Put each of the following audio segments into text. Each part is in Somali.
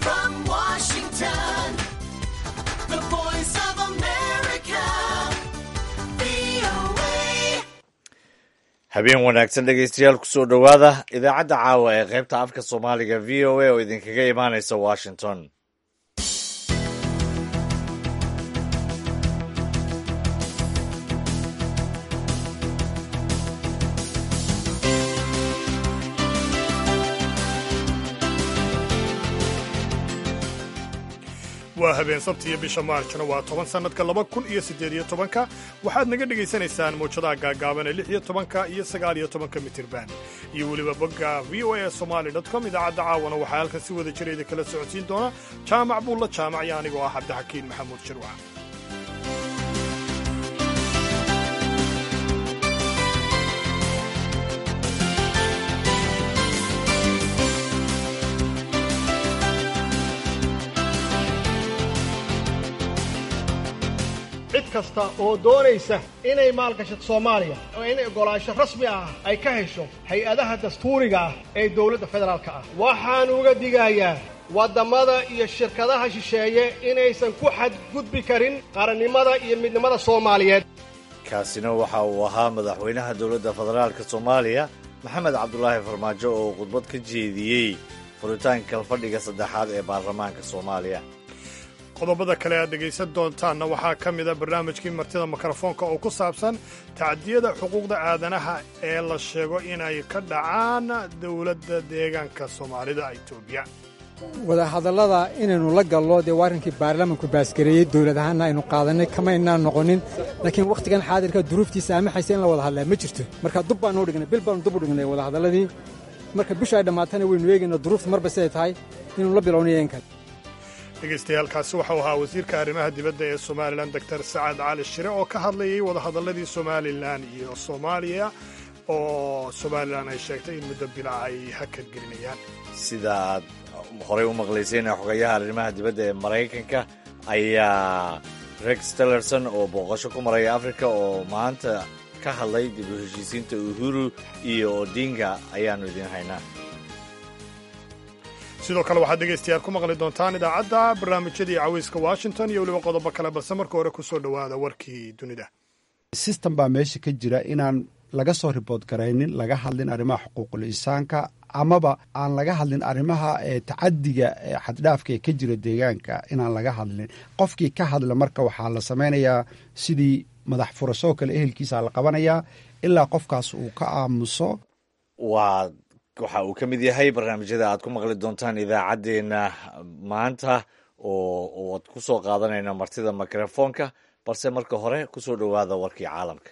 From Washington, the voice of America, VOA. habeen wanaagsan dhegaystayaal kusoo dhowaada idaacadda caawa ee qaybta afka soomaaliga v o a oo idinkaga imaanaysa washington waa habeen sabtiyo bisha maarjna waa toban sannadka laba kun iyo siddeed iyo tobanka waxaad naga dhegaysanaysaan mawjadaha gaagaaban ee lix iyo tobanka iyo sagaal iyo tobanka mitirban iyo weliba bogga v o a somali com idaacadda caawana waxaa halkan si wada jira idin kala socodsiin doona jaamac buulla jaamac iyo anigoo ah cabdixakiin maxamuud shirwac cid kasta oo doonaysa inay maalgashato soomaaliya oo inay oggolaansho rasmi ah ay ka hesho hay-adaha dastuuriga ah ee dowladda federaalka ah waxaan uga digayaa waddamada iyo shirkadaha shisheeye inaysan ku xadgudbi karin qarannimada iyo midnimada soomaaliyeed kaasina waxa uu ahaa madaxweynaha dowladda federaalka soomaaliya maxamed cabdulaahi farmaajo oo khudbad ka jeediyey furitaanka fadhiga saddexaad ee baarlamaanka soomaaliya qodobada kale aad dhegaysan doontaanna waxaa ka mida barnaamijkii martida mikrofoonka oo ku saabsan tacdiyada xuquuqda aadanaha ee la sheego inay ka dhacaan dowladda deegaanka soomaalida etoobiya wadahadallada inaynu la gallo dee waa arrinkii baarlamanku baasgareeyey dowlad ahaanna aynu qaadanay kamaynaan noqonin laakiin wakhtigan xaadirka duruuftiisa amaxaysa in la wada hadlaa ma jirto marka dub baanu u dhignay bil baanu dub u dhignay wadahadalladii marka bisha ay dhammaatana waynu eegaynaa duruufta marba siday tahay inuu la bilownayo in kale dhegaystayaaalkaasi waxau ahaa wasiirka arrimaha dibadda ee somalilan doctor sacad cali shire oo ka hadlayay wadahadalladii somalilan iyo soomaaliya oo somalilan ay sheegtay in muddo bila ay hakad gelinayaan sida aad horey u maqlayseen xogayaha arrimaha dibadda ee maraykanka ayaa rex tillerson oo booqasho ku maraya afrika oo maanta ka hadlay dib u heshiisiinta uhuru iyo odinga ayaannu idiin haynaa sidoo kale waxaad dhegaystayaal ku maqli doontaan idaacadda barnaamijyadii cawayska washington iyo weliba qodobo kale balse marka hore ku soo dhowaada warkii dunida system baa meesha ka jira inaan laga soo ribood garaynin laga hadlin arrimaha xuquuqul insaanka amaba aan laga hadlin arrimaha tacadiga xaddhaafka ee ka jira deegaanka inaan laga hadlin qofkii ka hadla marka waxaa la samaynayaa sidii madax furasoo kale ehelkiisa la qabanayaa ilaa qofkaas uu ka aamuso waa waxa uu ka mid yahay barnaamijyada aad ku maqli doontaan idaacaddeenna maanta oo ad ku soo qaadanayna martida mikrofoonka balse marka hore ku soo dhowaada warkii caalamka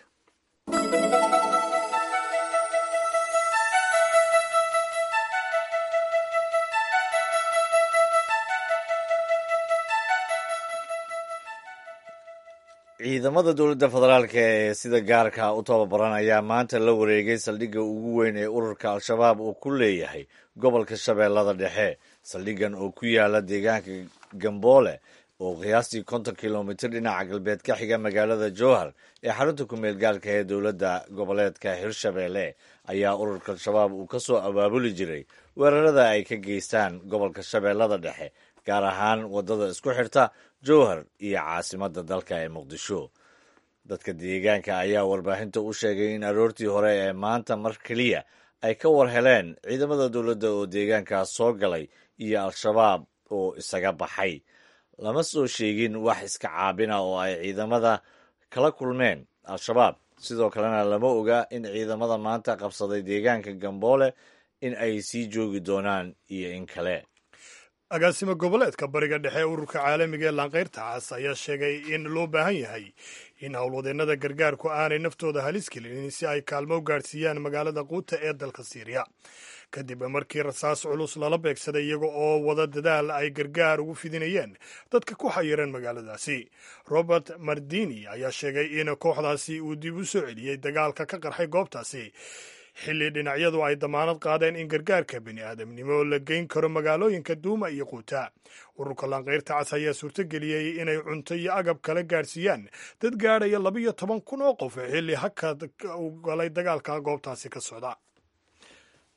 ciidamada dowladda federaalk ee sida gaarka u tababaran ayaa maanta la wareegay saldhigga ugu weyn ee ururka al-shabaab uu ku leeyahay gobolka shabeellada dhexe saldhiggan oo ku yaala deegaanka gamboole oo qiyaastii konton kilomitir dhinaca galbeed ka xiga magaalada jowhar ee xarunta ku-meel gaarka ee dowladda goboleedka hirshabeelle ayaa ururka al-shabaab uu ka soo abaabuli jiray weerarada ay ka geystaan gobolka shabeellada dhexe gaar ahaan waddada isku xirta jowhar iyo caasimadda dalka ee muqdisho dadka deegaanka ayaa warbaahinta u sheegay in aroortii hore ee maanta mar keliya ay ka war heleen ciidamada dowladda oo deegaankaas soo galay iyo al-shabaab oo isaga baxay lama soo sheegin wax iska caabina oo ay ciidamada kala kulmeen al-shabaab sidoo kalena lama oga in ciidamada maanta qabsaday deegaanka gamboole in ay sii joogi doonaan iyo in kale agaasimo goboleedka bariga dhexe ee ururka caalamiga ee laanqayrta cas ayaa sheegay in loo baahan yahay in howlwadeennada gargaarku aanay naftooda halis gelinin si ay kaalmo u gaadhsiiyaan magaalada quuta ee dalka siiriya kadib markii rasaas culus lala beegsaday iyaga oo wada dadaal ay gargaar ugu fidinayeen dadka ku xayiran magaaladaasi robert mardini ayaa sheegay in kooxdaasi uu dib u soo celiyey dagaalka ka qarxay goobtaasi xilli dhinacyadu ay damaanad qaadeen in gargaarka bini aadamnimo la geyn karo magaalooyinka duuma iyo quuta ururka laanqayrta cas ayaa suurtogeliyey inay cunto iyo agab kala gaadhsiiyaan dad gaadhaya labiyo toban kun oo qof xilli hakad u galay dagaalka goobtaasi ka socda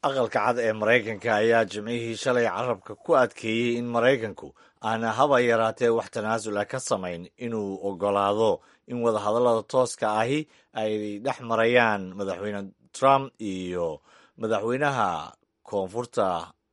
aqalka cad ee maraykanka ayaa jimcihii shalay carabka ku adkeeyey in maraykanku aana haba yaraatee wax tanaasul ah ka samayn inuu ogolaado in wadahadallada tooska ahi ay dhex marayaan madaxweyne trump iyo madaxweynaha koonfurta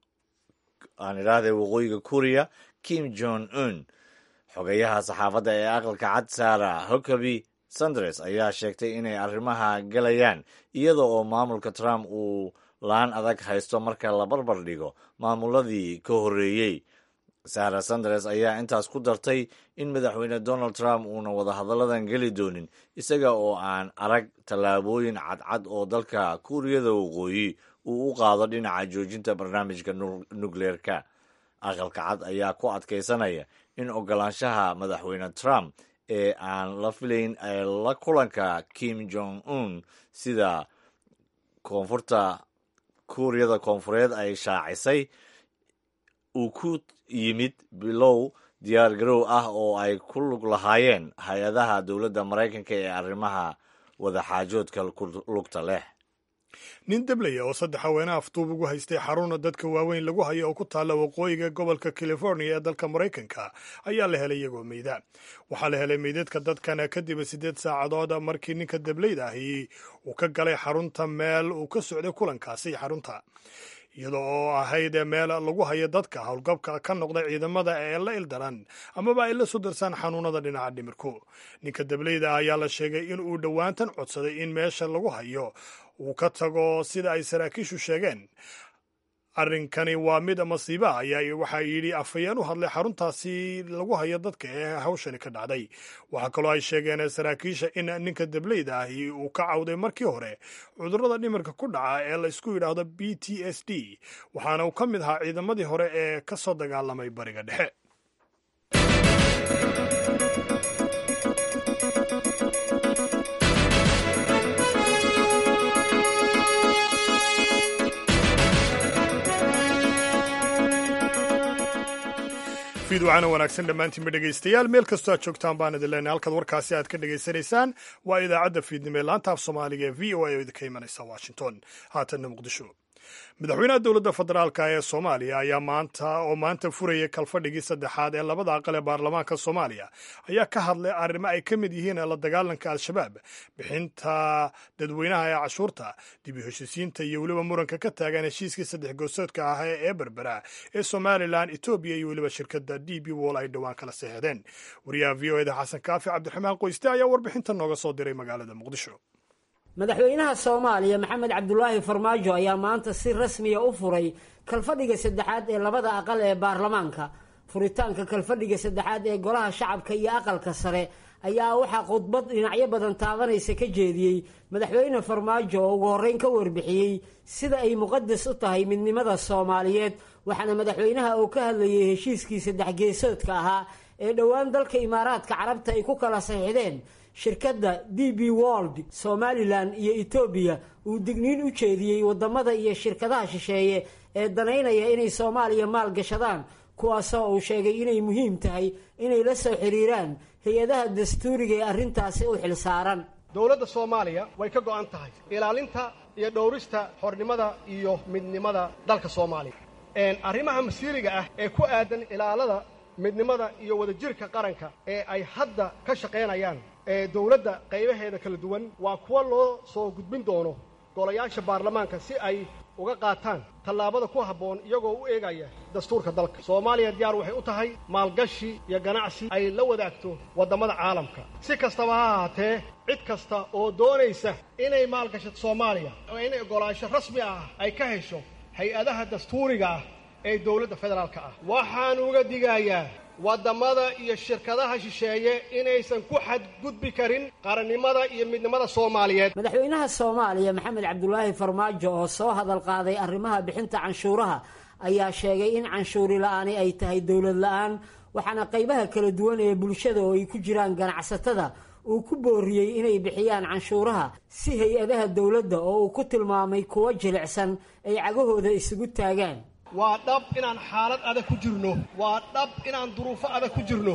aan idhaahday waqooyiga kuriya kim jong un xogayaha saxaafadda ee aqalka cad sara huckaby sanders ayaa sheegtay inay arrimaha galayaan iyada oo maamulka trump uu laan adag haysto marka la barbar dhigo maamuladii ka horreeyey sara sanders ayaa intaas ku dartay in madaxweyne donald trump uuna wadahadalladan geli doonin isaga oo aan arag tallaabooyin cadcad oo dalka kuuriyada waqooyi uu u qaado dhinaca joojinta barnaamijka nukleerka aqalka cad ayaa ku adkaysanaya in ogolaanshaha madaxweyne trump ee aan la filayn ee la kulanka kim jong un sida koonfurta kuuriyada koonfureed ay shaacisay uu ku yimid bilow diyaar garow ah oo ay ku lug lahaayeen hay-adaha dowladda maraykanka ee arrimaha wadaxaajoodka lugta leh nin deblaya oo saddex haweenah afduub ugu haystay xaruna dadka waaweyn lagu hayo oo ku taalla waqooyiga gobolka california ee dalka maraykanka ayaa la helay iyagoo meyda waxaa la helay meydadka dadkana kadib siddeed saacadood markii ninka debleyda ahi uu ka galay xarunta meel uu ka socday kulankaasi xarunta iyada oo ahayd meel lagu hayo dadka howlgabka ka noqda ciidamada ee la ildaran amaba ay la soo darsaan xanuunada dhinaca dhimirku ninka dableyda ayaa la sheegay in uu dhowaantan codsaday in meesha lagu hayo uu ka tago sida ay saraakiishu sheegeen arrinkani waa mid masiiba ayaa waxaa yidhi afhayeen u hadlay xaruntaasi lagu hayo dadka ee hawshani ka dhacday waxaa kaloo ay sheegeen saraakiisha in ninka debleyda ahi uu ka cawday markii hore cudurrada dhimirka ku dhaca ee la isku yidhaahdo b t s d waxaana uu ka mid ahaa ciidamadii hore ee ka soo dagaalamay bariga dhexe fiidwacana wanaagsan dhammaantiinba dhegaystayaal meel kastoo aad joogtaan baan idin leenahay halkaad warkaasi aad ka dhegaysanaysaan waa idaacadda fiidnimo ee laanta af soomaaliga ee v o a oo idinka imanaysa washington haatanna muqdisho madaxweynaha dowladda federaalka ee soomaaliya ayaa maanta oo maanta furayay kalfadhigii saddexaad ee labada aqal ee baarlamaanka soomaaliya ayaa ka hadlay arrimo ay ka mid yihiin la dagaalanka al-shabaab bixinta dadweynaha ee cashuurta dib u heshiisiinta iyo weliba muranka ka taagan heshiiskii saddex goosoodka ah ee berbera ee somalilan etoobiya iyo weliba shirkadda d b wol ay dhowaan kala seexdeen wariyaha v o eda xasan kaafi cabdiraxmaan qoyste ayaa warbixinta nooga soo diray magaalada muqdisho madaxweynaha soomaaliya maxamed cabdulaahi farmaajo ayaa maanta si rasmiya u furay kalfadhiga saddexaad ee labada aqal ee baarlamaanka furitaanka kalfadhiga saddexaad ee golaha shacabka iyo aqalka sare ayaa waxaa khudbad dhinacyo badan taabanaysa ka jeediyey madaxweyne farmaajo oo ugu horreyn ka warbixiyey sida ay muqadas u tahay midnimada soomaaliyeed waxaana madaxweynaha oo ka hadlayay heshiiskii saddex geesoodka ahaa ee dhowaan dalka imaaraadka carabta ay ku kala saxiixdeen shirkadda d b wold somalilan iyo etoobiya uu digniin u jeediyey waddamada iyo shirkadaha shisheeye ee danaynaya inay soomaaliya maal gashadaan kuwaasoo uu sheegay inay muhiim tahay inay la soo xiriiraan hay-adaha dastuuriga ee arrintaasi u xilsaaran dowladda soomaaliya way ka go'an tahay ilaalinta iyo dhowrista xornimada iyo midnimada dalka soomaaliya arrimaha masiiriga ah ee ku aadan ilaalada midnimada iyo wadajirka qaranka ee ay hadda ka shaqaynayaan ee dowladda qaybaheeda kala duwan waa kuwa loo soo gudbin doono golayaasha baarlamaanka si ay uga qaataan tallaabada ku habboon iyagoo u eegaya dastuurka dalka soomaaliya diyaar waxay u tahay maalgashi iyo ganacsi ay la wadaagto waddamada caalamka si kastaba ha ahaatee cid kasta oo doonaysa inay maalgashato soomaaliya oo inay oggolaansho rasmi ah ay ka hesho hay-adaha dastuuriga ah ee dowladda federaalka ah waxaan uga digayaa waddamada iyo shirkadaha shisheeye inaysan ku xadgudbi karin qarannimada iyo midnimada soomaaliyeed madaxweynaha soomaaliya maxamed cabdulaahi farmaajo oo soo hadal qaaday arrimaha bixinta canshuuraha ayaa sheegay in canshuuri la-aani ay tahay dowlad la-aan waxaana qaybaha kala duwan ee bulshada oo ay ku jiraan ganacsatada uu ku booriyey inay bixiyaan canshuuraha si hay-adaha dowladda oo uu ku tilmaamay kuwo jilicsan ay cagahooda isugu taagaan waa dhab inaan xaalad adag ku jirno waa dhab inaan duruufo adag ku jirno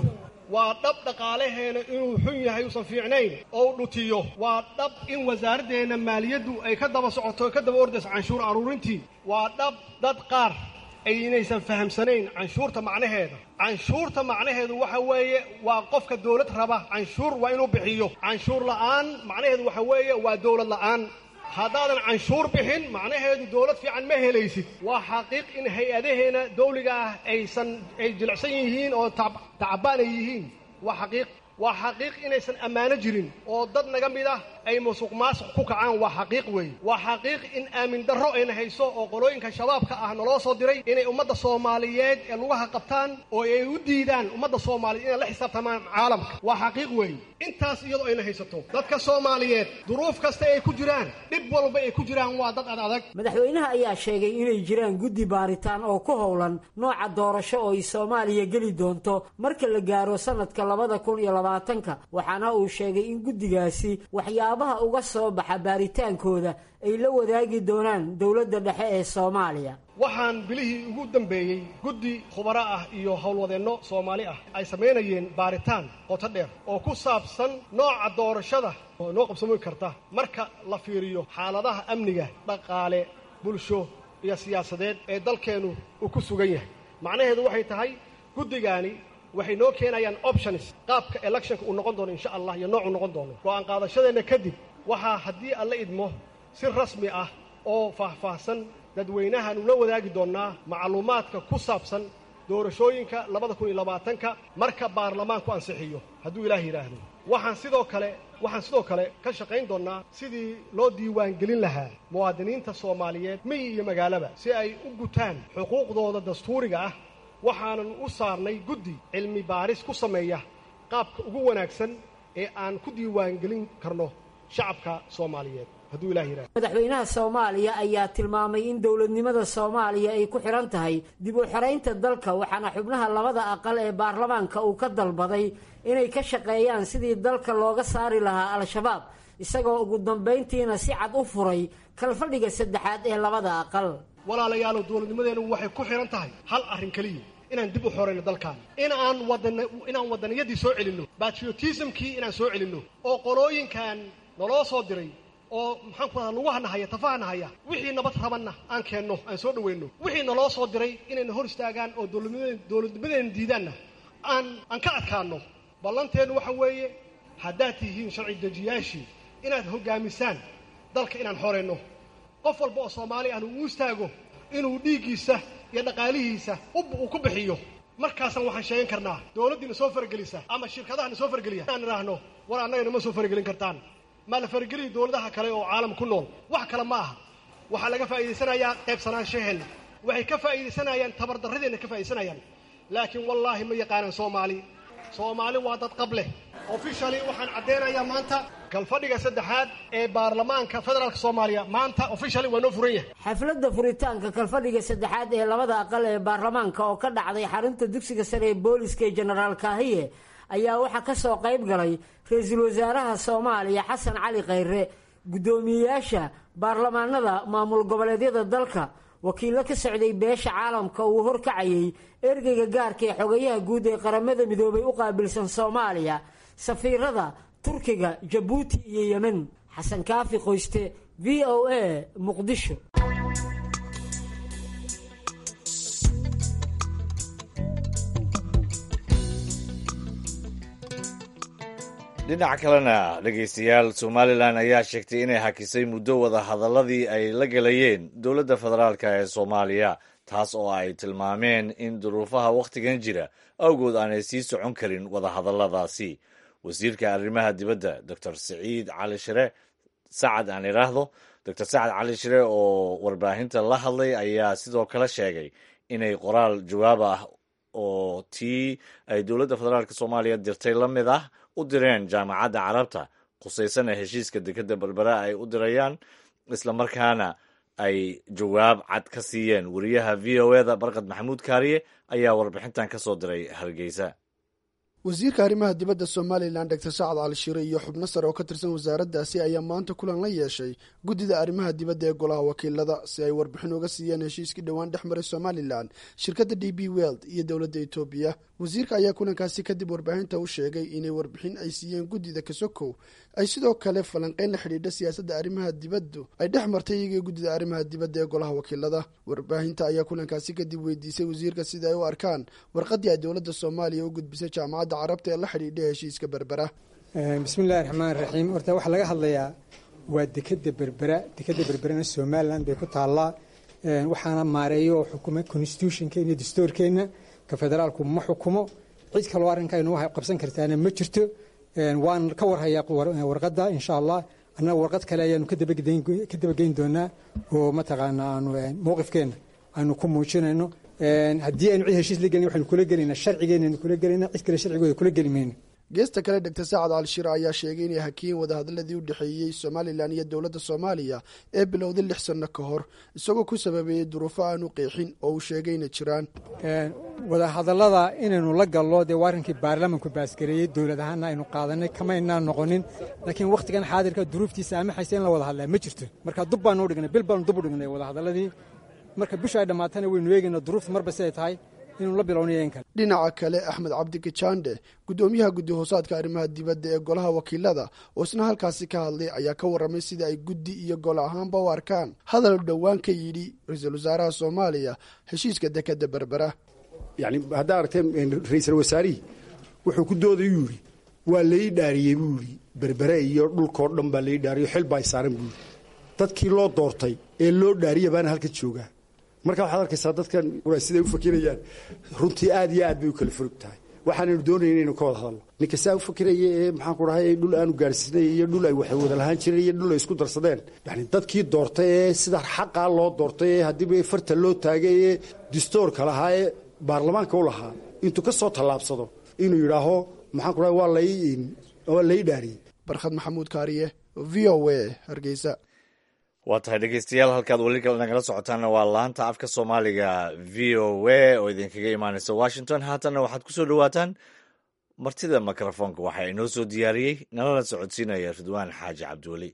waa dhab dhaqaalaheena inuu xun yahay uusan fiicnayn oo u dhutiyo waa dhab in wasaaraddeena maaliyaddu ay ka daba socoto ka daba ordayso canshuur aruurintii waa dhab dad qaar aynaysan fahamsanayn canshuurta macnaheeda canshuurta macnaheedu waxa weeye waa qofka dowlad raba canshuur waa inuu bixiyo canshuur la'aan macnaheedu waxa weeye waa dowlad la'aan haddaadan canshuur bixin macnaheedu dowlad fiican ma helaysid waa xaqiiq in hay-adaheena dawliga ah aysan ay jilicsan yihiin oo tacbaan ay yihiin waa xaqiiq waa xaqiiq inaysan ammaano jirin oo dad naga mid ah ay musuq maasuq ku kacaan waa xaqiiq weeye waa xaqiiq in aamin darro ayna hayso oo qolooyinka shabaabka ah naloo soo diray inay ummadda soomaaliyeed ee lugaha qabtaan oo ay u diidaan ummadda soomaaliyeed inay la xisaabtamaan caalamka waa xaqiiq weeye intaas iyadoo ayna haysato dadka soomaaliyeed duruuf kasta ay ku jiraan dhib walba ay ku jiraan waa dad ad adag madaxweynaha ayaa sheegay inay jiraan guddi baaritaan oo ku howlan nooca doorasho oo ay soomaaliya geli doonto marka la gaaro sanadka labada kun iyo labaatanka waxaana uu sheegay in guddigaasi waxyaabaha uga soo baxa baaritaankooda ay la wadaagi doonaan dowladda dhexe ee soomaaliya waxaan bilihii ugu dambeeyey guddi khubaro ah iyo howlwadeenno soomaali ah ay samaynayeen baaritaan qoto dheer oo ku saabsan nooca doorashada oo noo qabsami karta marka la fiiriyo xaaladaha amniga dhaqaale bulsho iyo siyaasadeed ee dalkeennu uu ku sugan yahay macnaheedu waxay tahay guddigaani waxay noo keenayaan options qaabka electionka uu noqon doono insha allah iyo noocuu noqon doono go'aan qaadashadeenna kadib waxaa haddii alla idmo si rasmi ah oo faahfaahsan dadweynahaanu la wadaagi doonnaa macluumaadka ku saabsan doorashooyinka labada kun iyo labaatanka marka baarlamaanku ansixiyo hadduu ilaah yidhaahdo waxaan sidoo kale waxaan sidoo kale ka shaqayn doonnaa sidii loo diiwaangelin lahaa muwaadiniinta soomaaliyeed miyi iyo magaalaba si ay u gutaan xuquuqdooda dastuuriga ah waxaanan u saarnay guddi cilmi baaris ku sameeya qaabka ugu wanaagsan ee aan ku diiwaangelin karno shacabka soomaaliyeed hadduu ilah yidhahdo madaxweynaha soomaaliya ayaa tilmaamay in dowladnimada soomaaliya ay ku xidhan tahay dib u xiraynta dalka waxaana xubnaha labada aqal ee baarlamaanka uu ka dalbaday inay ka shaqeeyaan sidii dalka looga saari lahaa al-shabaab isagoo ugu dambayntiina si cad u furay kalfadhiga saddexaad ee labada aqal walaalayaalow dowladnimadeennu waxay ku xidhan tahay hal arrin keliya inaan dib u xorayno dalkaan inaan wadan inaan wadaniyadii soo celinno batriotismkii inaan soo celinno oo qolooyinkan naloo soo diray oo maxaan ku radaa lugaha nahaya tafaha nahaya wixii nabad rabanna aan keenno aan soo dhaweyno wixii naloo soo diray inayna hor istaagaan oo dowladnimadeen dowladnimadeena diidaanna aan aan ka adkaanno ballanteennu waxa weeye haddaad tihiin sharci dejiyaashii inaad hoggaamisaan dalka inaan xorayno qof walba oo soomaali ahna uu istaago inuu dhiiggiisa iyo dhaqaalihiisa uu ku bixiyo markaasaan waxaan sheegan karnaa dowladdiina soo faragelisa ama shirkadahana soo farageliya inaan idhaahno war annagana ma soo faragelin kartaan maa la farageliya dowladaha kale oo caalam ku nool wax kale ma aha waxaa laga faa'iidaysanayaa qaybsanaanshaheena waxay ka faa'iidaysanayaan tabardarradeenna ka faa'iidaysanayaan laakiin wallaahi ma yaqaanaan soomaali soomaali waa dad qab leh officially waxaan caddaynayaa maanta kalfadhiga saddexaad ee baarlamaanka federaalka soomaaliya maanta officially waa noo furan yahay xafladda furitaanka kalfadhiga saddexaad ee labada aqal ee baarlamaanka oo ka dhacday xarunta dugsiga sare ee booliska ee jenaraal kaahiye ayaa waxaa ka soo qayb galay ra-iisul wasaaraha soomaaliya xasan cali khayre guddoomiyeyaasha baarlamaanada maamul goboleedyada dalka wakiillo ka socday beesha caalamka uu horkacayay ergeyga gaarka ee xogayaha guud ee qaramada midoobay u qaabilsan soomaaliya safiirada turkiga jabuuti iyo yemen xasan kaafi qoyste v o a muqdisho dhinaca kalena dhegaystayaal somalilan ayaa sheegtay inay hakisay muddo wada hadaladii ay la gelayeen dowladda federaalk ee soomaaliya taas oo ay tilmaameen in duruufaha wakhtigan jira awgood aanay sii socon karin wadahadalladaasi wasiirka arrimaha dibadda doctor siciid cali shire sacad aan idhaahdo doctor sacad cali shire oo warbaahinta la hadlay ayaa sidoo kale sheegay inay qoraal jawaab ah oo tii ay dowladda federaalk soomaaliya dirtay la mid ah u direen jaamacadda carabta khusaysana heshiiska dekadda berbera ay u dirayaan islamarkaana ay jawaab cad ka siiyeen wariyaha v o eda barkad maxamuud kaariye ayaa warbixintan ka soo diray hargeysa wasiirka arrimaha dibadda somalilan dr sacad cali shire iyo xubno sare oo ka tirsan wasaaraddaasi ayaa maanta kulan la yeeshay guddida arrimaha dibadda ee golaha wakiilada si ay warbixin uga siiyeen heshiiskii dhowaan dhex maray somalilan shirkadda d b weld iyo dowladda etoobiya wasiirka ayaa kulankaasi kadib warbaahinta u sheegay inay warbixin ay siiyeen guddida kasokow ay sidoo kale falanqeyn la xidhiidha siyaasadda arrimaha dibaddu ay dhex martay iyagii guddida arrimaha dibadda ee golaha wakiilada warbaahinta ayaa kulankaasi kadib weydiisay wasiirka sida ay u arkaan warqaddii ay dowladda soomaaliya u gudbisay jaamacadda carabta ee la xidhiidha heshiiska berbera bismillahi raxmaan raxiim horta waxaa laga hadlayaa waa dekeda berbera dekeda berberana somalilan bay ku taallaa waxaana maareeyo oo xukuma constitutionka iyo dastuurkeenna ka federaalku ma xukumo cid kaloo arrinkaynu qabsan kartaana ma jirto waan ka warhayaa warqadda insha allah annaga warqad kale ayaanu ka dabageyn doonaa oo mataqaana aanu mowqifkeenna aanu ku muujinayno haddii aynu cid heshiis la gelin waxaynu kula gelaynaa sharcigeenaynu kula gelaynaa cid kale sharcigooda kula geli mayno geesta kale dr sacad cali shire ayaa sheegay inay hakiyeen wadahadaladii u dhexeeyey somalilan iyo dowladda soomaaliya ee bilowday lix sanno ka hor isagoo ku sababeeyey duruufo aanu qeexin oo uu sheegay inay jiraan wadahadallada inaynu la gallo dee waa arrinkii baarlamanku baasgareeyey dowlad ahaana aynu qaadanay kamaynaan noqonin laakiin wakhtigan xaadirka duruuftiisa amaxaysa in la wada hadlaa ma jirto marka dub baanu u dhignay bil baanu dub u dhignay wadahadalladii marka bisha ay dhammaatana waynu eegaynaa duruufta marba siday tahay inuu la bilownayo in kale dhinaca kale axmed cabdi kajande guddoomiyaha guddi hoosaadka arrimaha dibadda ee golaha wakiilada oo isna halkaasi ka hadlay ayaa ka warramay sida ay guddi iyo gol ahaanba u arkaan hadal dhowaan ka yidhi ra-iisul wasaaraha soomaaliya heshiiska dekeda berbera yani haddaa aragteen ra-iisal wasaarihii wuxuu ku doodayuu yidhi waa lai dhaariyey buu yidhi berbere iyo dhulkoo dhan baa lai dhaariyo xil baa saaran buu yidhi dadkii loo doortay ee loo dhaariya baana halka joogaa marka waxaad arkaysaa dadkan siday u fakirayaan runtii aad iyo aad bay u kala furug tahay waxaanaynu doonaya inaynu ka wada hadalno ninka saa u fakiraya ee maxaanku dhahay dhul aanu gaarsiinay iyo dhul ay wax wada lahaan jireen iyo dhul ay isku darsadeen yani dadkii doortay ee sida xaqaa loo doortay ee haddiiba farta loo taagay ee distoorka lahaa ee baarlamaanka u lahaa intuu ka soo tallaabsado inuu yidhaaho maxaanku dhahay waa lai waa lai dhaariyey barkhad maxamuud kaariye v o a hargeysa waa tahay dhegeystayaal halkaad weli nagala socotaanna waa laanta afka soomaaliga v o a oo idinkaga imaaneysa washington haatanna waxaad ku soo dhowaataan martida mikrofoonka waxaa inoo soo diyaariyey nalala socodsiinaya ridwaan xaaji cabdiweli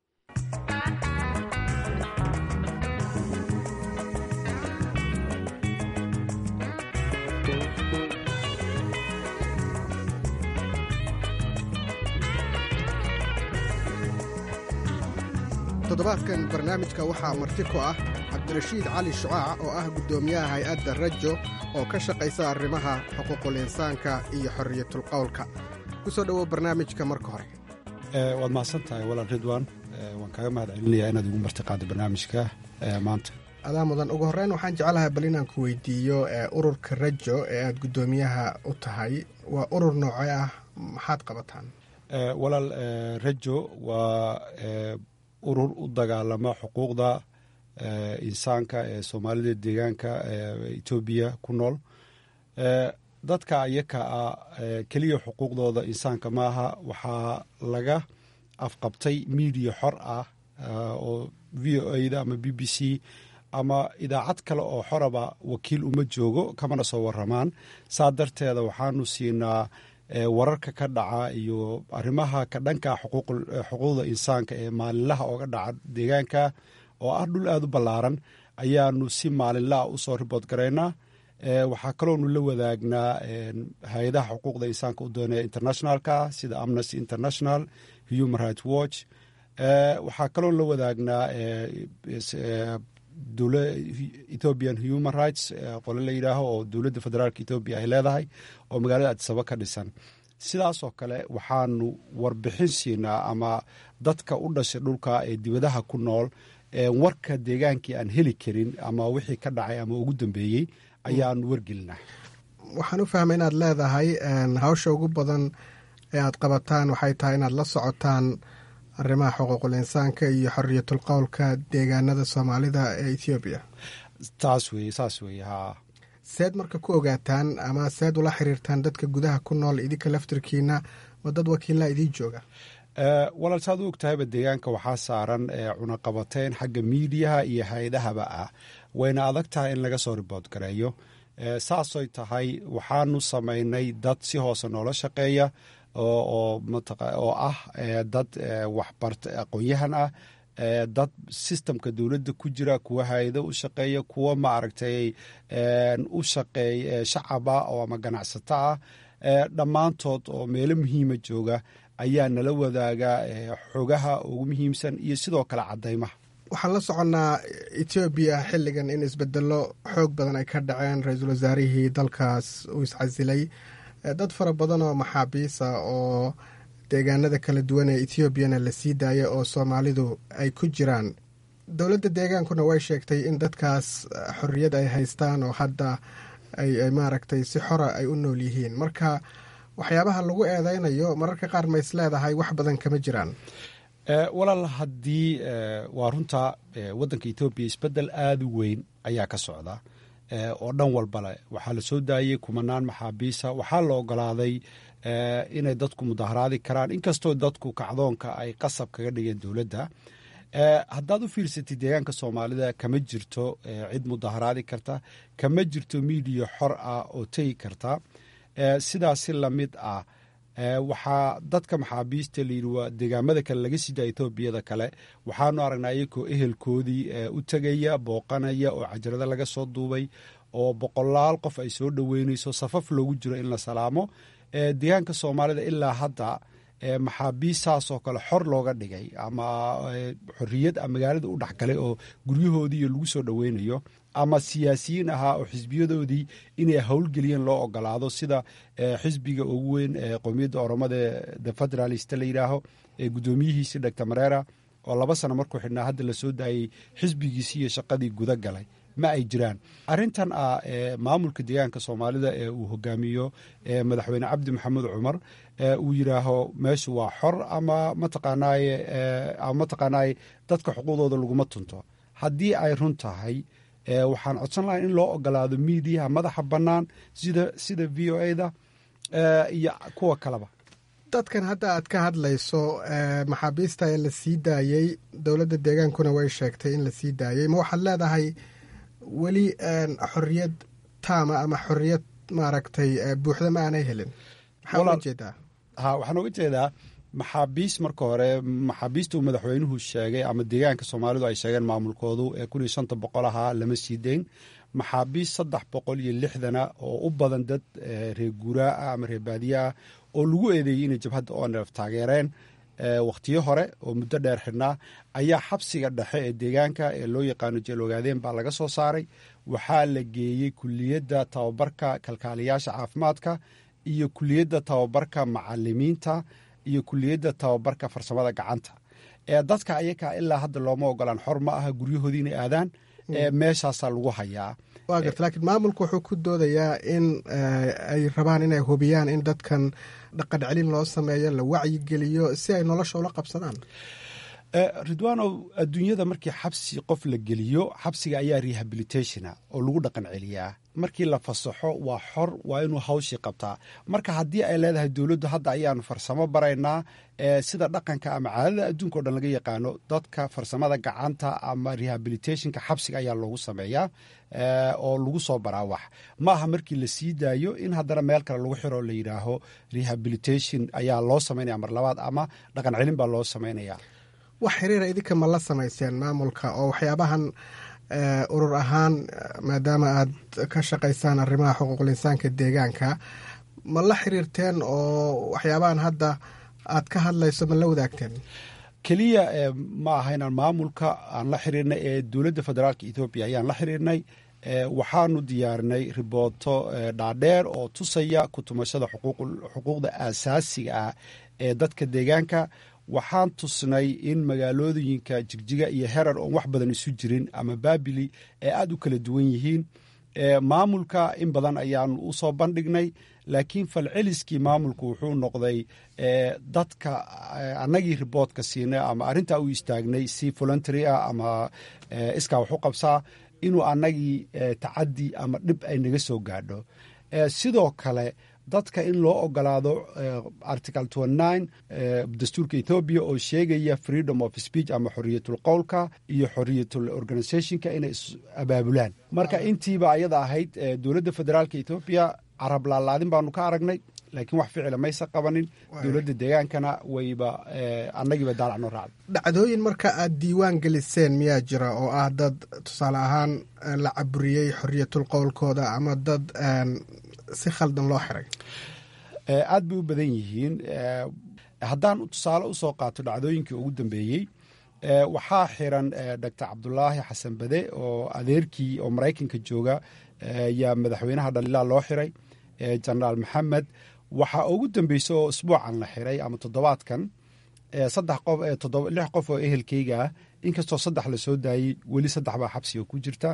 toddobaadkan barnaamijka waxaa marti ku ah cabdirashiid cali shucaac oo ah guddoomiyaha hay-adda rajo oo ka shaqaysa arrimaha xuquuqul insaanka iyo xorriyatulqowlka ku soo dhowow barnaamijka marka hore waad mahadsan tahay walaal ridwan waan kaaga mahad celinayaa inaad igu martiqaada barnaamijka maanta adaa mudan ugu horreyn waxaan jeclahay bal inaan ku weydiiyo ururka rajo ee aad guddoomiyaha u tahay waa urur noocee ah maxaad qabataan walaal rajo waa urur u dagaalama xuquuqda insaanka ee soomaalida deegaanka etoobiya ku nool dadka iyaka ah keliya xuquuqdooda insaanka maaha waxaa laga afqabtay miidiya xor ah oo v o a da ama b b c ama idaacad kale oo xoraba wakiil uma joogo kamana soo waramaan saa darteeda waxaanu siinaa wararka ka dhaca iyo arrimaha ka dhanka xuquuqda insaanka ee maalinlaha ooga dhaca deegaanka oo ah dhul aada u ballaaran ayaanu si maalinlaha usoo ribood garaynaa waxaa kaloonu la wadaagnaa hay-adaha xuquuqda insaanka u doonaya internationalka sida amnesty international human rights watch waxaa kaloonu la wadaagnaa ethiopian human rights qole la yidhaaho oo dowladda federaalka ethoobia ay leedahay oo magaalada adisaba ka dhisan sidaasoo kale waxaanu warbixin siinaa ama dadka u dhashay dhulka ee dibadaha ku nool warka deegaankii aan heli karin ama wixii ka dhacay ama ugu dambeeyey ayaanu wargelinaa waxaan u fahmay inaad leedahay hawsha ugu badan ee aad qabataan waxay tahay inaad la socotaan arrimaha xuquuqul insaanka iyo xoriyatul qowlka deegaanada soomaalida ee ethoobiya taas weye saas weye haa seed marka ku ogaataan ama seed ula xiriirtaan dadka gudaha ku nool idinka laftirkiina ma dad wakiilaa idiin jooga walaal saad u ogtahayba deegaanka waxaa saaran cunaqabateyn xagga miidiyaha iyo hay-adahaba ah wayna adag tahay in laga soo ribood gareeyo saasoy tahay waxaanu samaynay dad si hoose noola shaqeeya oo ah dad waxbarta aqoon-yahan ah dad sistamka dowladda ku jira kuwa hay-ado u shaqeeya kuwa maaragtay u shaqeeya shacaba oo ama ganacsato ah dhammaantood oo meelo muhiima jooga ayaa nala wadaaga xogaha ugu muhiimsan iyo sidoo kale caddaymaha waxaan la soconnaa etoobiya xilligan in isbedelo xoog badan ay ka dhaceen ra-iisul wasaarihii dalkaas uu iscasilay dad fara badan oo maxaabiisa oo deegaanada kala duwan ee etoobiyana la sii daaya oo soomaalidu ay ku jiraan dowladda deegaankuna way sheegtay in dadkaas xorriyad ay haystaan oo hadda ay maaragtay si xora ay u nool yihiin marka waxyaabaha lagu eedeynayo mararka qaar ma is leedahay wax badan kama jiraan walaal haddii waa runta waddanka etoobiya isbeddel aada u weyn ayaa ka socda oo dhan walbale waxaa la soo daayey kumanaan maxaabiisa waxaa la ogolaaday inay dadku mudaharaadi karaan inkastoo dadku kacdoonka ay qasab kaga dhigeen dowladda haddaad u fiirsatid deegaanka soomaalida kama jirto cid mudaharaadi karta kama jirto miidiya xor ah oo tegi karta sidaasi lamid ah waxaa dadka maxaabiista layidhi waa deegaamada kale laga sii daa etoobiyada kale waxaanu aragnaa iyakoo ehelkoodii u tegaya booqanaya oo cajarada laga soo duubay oo boqolaal qof ay soo dhoweynayso safaf loogu jiro in la salaamo deegaanka soomaalida ilaa hadda maxaabiistaasoo kale xor looga dhigay ama xorriyad a magaalada u dhexgalay oo guryahoodiiyo lagu soo dhoweynayo ama siyaasiyiin ahaa oo xisbiyadoodii inay howlgeliyeen loo ogolaado sida xisbiga ugu weyn ee qowmiyadda oromada the federalist la yidhaaho ee guddoomiyihiisi doctor mareera oo laba sano markuu xidhnaa hadda la soo daayey xisbigiisi iyo shaqadii guda galay ma ay jiraan arrintan ah maamulka deegaanka soomaalida ee uu hogaamiyo madaxweyne cabdi maxamed cumar uu yidhaaho meeshu waa xor ama mataqaanaaye ama mataqaanaaye dadka xuquuqdooda laguma tunto haddii ay run tahay waxaan codsan lahay in loo ogolaado miidiyaha madaxa bannaan sida sida v o a da iyo kuwa kaleba dadkan hadda aad ka hadlayso maxaabiista ee la sii daayey dowladda deegaankuna way sheegtay in la sii daayey ma waxaad leedahay weli xorriyad taama ama xorriyad maaragtay buuxda ma aanay helin maxaa uga jeedaa ha waxaan uga jeedaa maxaabiis marka hore maxaabiista uu madaxweynuhu sheegay ama deegaanka soomaalidu ay sheegeen maamulkoodu ee kun iyo shanta boqol ahaa lama sii deyn maxaabiis saddex boqol iyo lixdana oo u badan dad reer guuraa ah ama reer baadiye ah oo lagu eedeeyey inay jabhadda onrf taageereen wakhtiyo hore oo muddo dheer xidhnaa ayaa xabsiga dhexe ee deegaanka ee loo yaqaano jeel ogaadeen baa laga soo saaray waxaa la geeyey kuliyadda tababarka kalkaaliyaasha caafimaadka iyo kuliyadda tababarka macalimiinta iyo kuliyadda tababarka farsamada gacanta dadka ayakaa ilaa hadda looma ogolaan xor ma aha guryahoodii inay aadaan meeshaasaa lagu hayaa waa garta laakiin maamulku wuxuu ku doodayaa in ay rabaan inay hubiyaan in dadkan dhaqan celin loo sameeyo la wacyigeliyo si ay nolosha ula qabsadaan ridwanow adduunyada markii xabsi qof la geliyo xabsiga ayaa rehabilitationa oo lagu dhaqan celiyaa markii la fasaxo waa xor waa inuu hawshii qabtaa marka haddii ay leedahay dowladdu hadda ayaanu farsamo baraynaa sida dhaqanka ama caadada adduunka o dhan laga yaqaano dadka farsamada gacanta ama rehabilitationka xabsiga ayaa loogu sameeyaa oo lagu soo baraa wax ma aha markii la sii daayo in haddana meel kale lagu xiro la yidhaaho rehabilitation ayaa loo samaynaya mar labaad ama dhaqan celin baa loo samaynaya wax xiriira idinka ma la samayseen maamulka oo waxyaabahan urur ahaan maadaama aad ka shaqaysaan arrimaha xuquuqul insaanka deegaanka ma la xiriirteen oo waxyaabahan hadda aad ka hadlayso ma la wadaagteen keliya ma aha inaan maamulka aan la xiriirnay ee dowladda federaalka ethoobiya ayaan la xiriirnay waxaanu diyaarinay ribooto dhaadheer oo tusaya kutumashada xuquuqda aasaasiga ah ee dadka deegaanka waxaan tusnay in magaalooyinka jigjiga iyo herar oon wax badan isu jirin ama baabili ee aada u kala duwan yihiin maamulka in badan ayaanu u soo bandhignay laakiin falceliskii maamulku wuxuu noqday dadka annagii riboodka siinay ama arrintaa u istaagnay si voluntary ah ama iskaa wax u qabsaa inuu annagii tacadi ama dhib ay naga soo gaadho sidoo kale dadka in loo ogolaado article dastuurka ethoobiya oo sheegaya freedom of speech ama xoriyatul qowlka iyo xoriyatul organizationka inay is abaabulaan marka intiiba ayada ahayd dowladda federaalka ethoobiya carab laalaadin baanu ka aragnay laakiin wax ficila maysa qabanin dowladda deegaankana wayba annagiiba daalac noo raacday dhacdooyin marka aad diiwaan geliseen miyaa jira oo ah dad tusaale ahaan la caburiyey xoriyatul qowlkooda ama dad si khaldan loo xiray aad bay u badan yihiin haddaan tusaale usoo qaato dhacdooyinkii ugu dambeeyey waxaa xiran doctor cabdulaahi xasan bade oo adeerkii oo maraykanka jooga yaa madaxweynaha dhaliilaa loo xiray jenaraal maxamed waxaa ugu dambeysa oo isbuucan la xiray ama toddobaadkan saddex qof lix qof oo ehelkeyga ah inkastoo saddex lasoo daayey weli saddex baa xabsiga ku jirta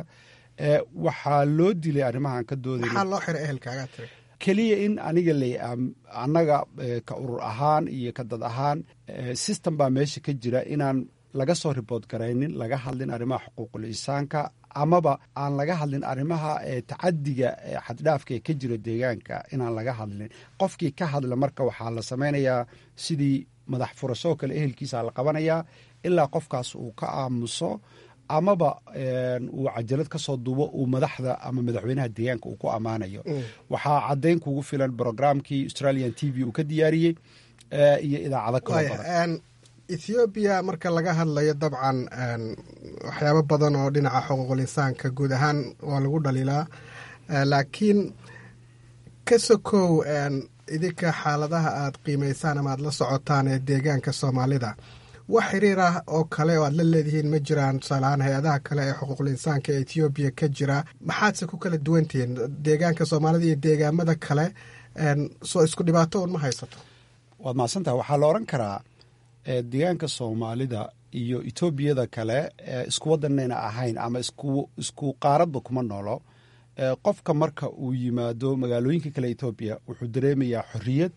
waxaa loo dilay arrimahan ka dooday maxaa loo xiray ehelkaagaa tiri keliya in aniga la annaga ka urur ahaan iyo ka dad ahaan system baa meesha ka jira inaan laga soo ribood garaynin laga hadlin arrimaha xuquuqul insaanka amaba aan laga hadlin arrimaha tacadiga xaddhaafka ee ka jira deegaanka inaan laga hadlin qofkii ka hadla marka waxaa la samaynayaa sidii madax furasho kale ehelkiisa la qabanayaa ilaa qofkaas uu ka aamuso amaba uu cajalad ka soo duubo uu madaxda ama madaxweynaha deegaanka uu ku ammaanayo waxaa caddayn kugu filan brogramkii australian t v uu ka diyaariyey iyo idaacado kaloo badan ethoobiya marka laga hadlayo dabcan waxyaabo badan oo dhinaca xuquuqul insaanka guud ahaan waa lagu dhaliilaa laakiin ka sokow idinka xaaladaha aad qiimaysaan ama aad la socotaan ee deegaanka soomaalida wax xiriir ah oo kale oo aad la leedihiin ma jiraan tusaaleahaan hay-adaha kale ee xuquuqul insaanka ee ethoobiya ka jira maxaadse ku kala duwantihiin deegaanka soomaalida iyo deegaamada kale soo isku dhibaato un ma haysato waad mahadsantaha waxaa la odhan karaa deegaanka soomaalida iyo etoobiyada kale isku wadanayna ahayn ama isku qaaradba kuma noolo qofka marka uu yimaado magaalooyinka kale etoobiya wuxuu dareemayaa xoriyad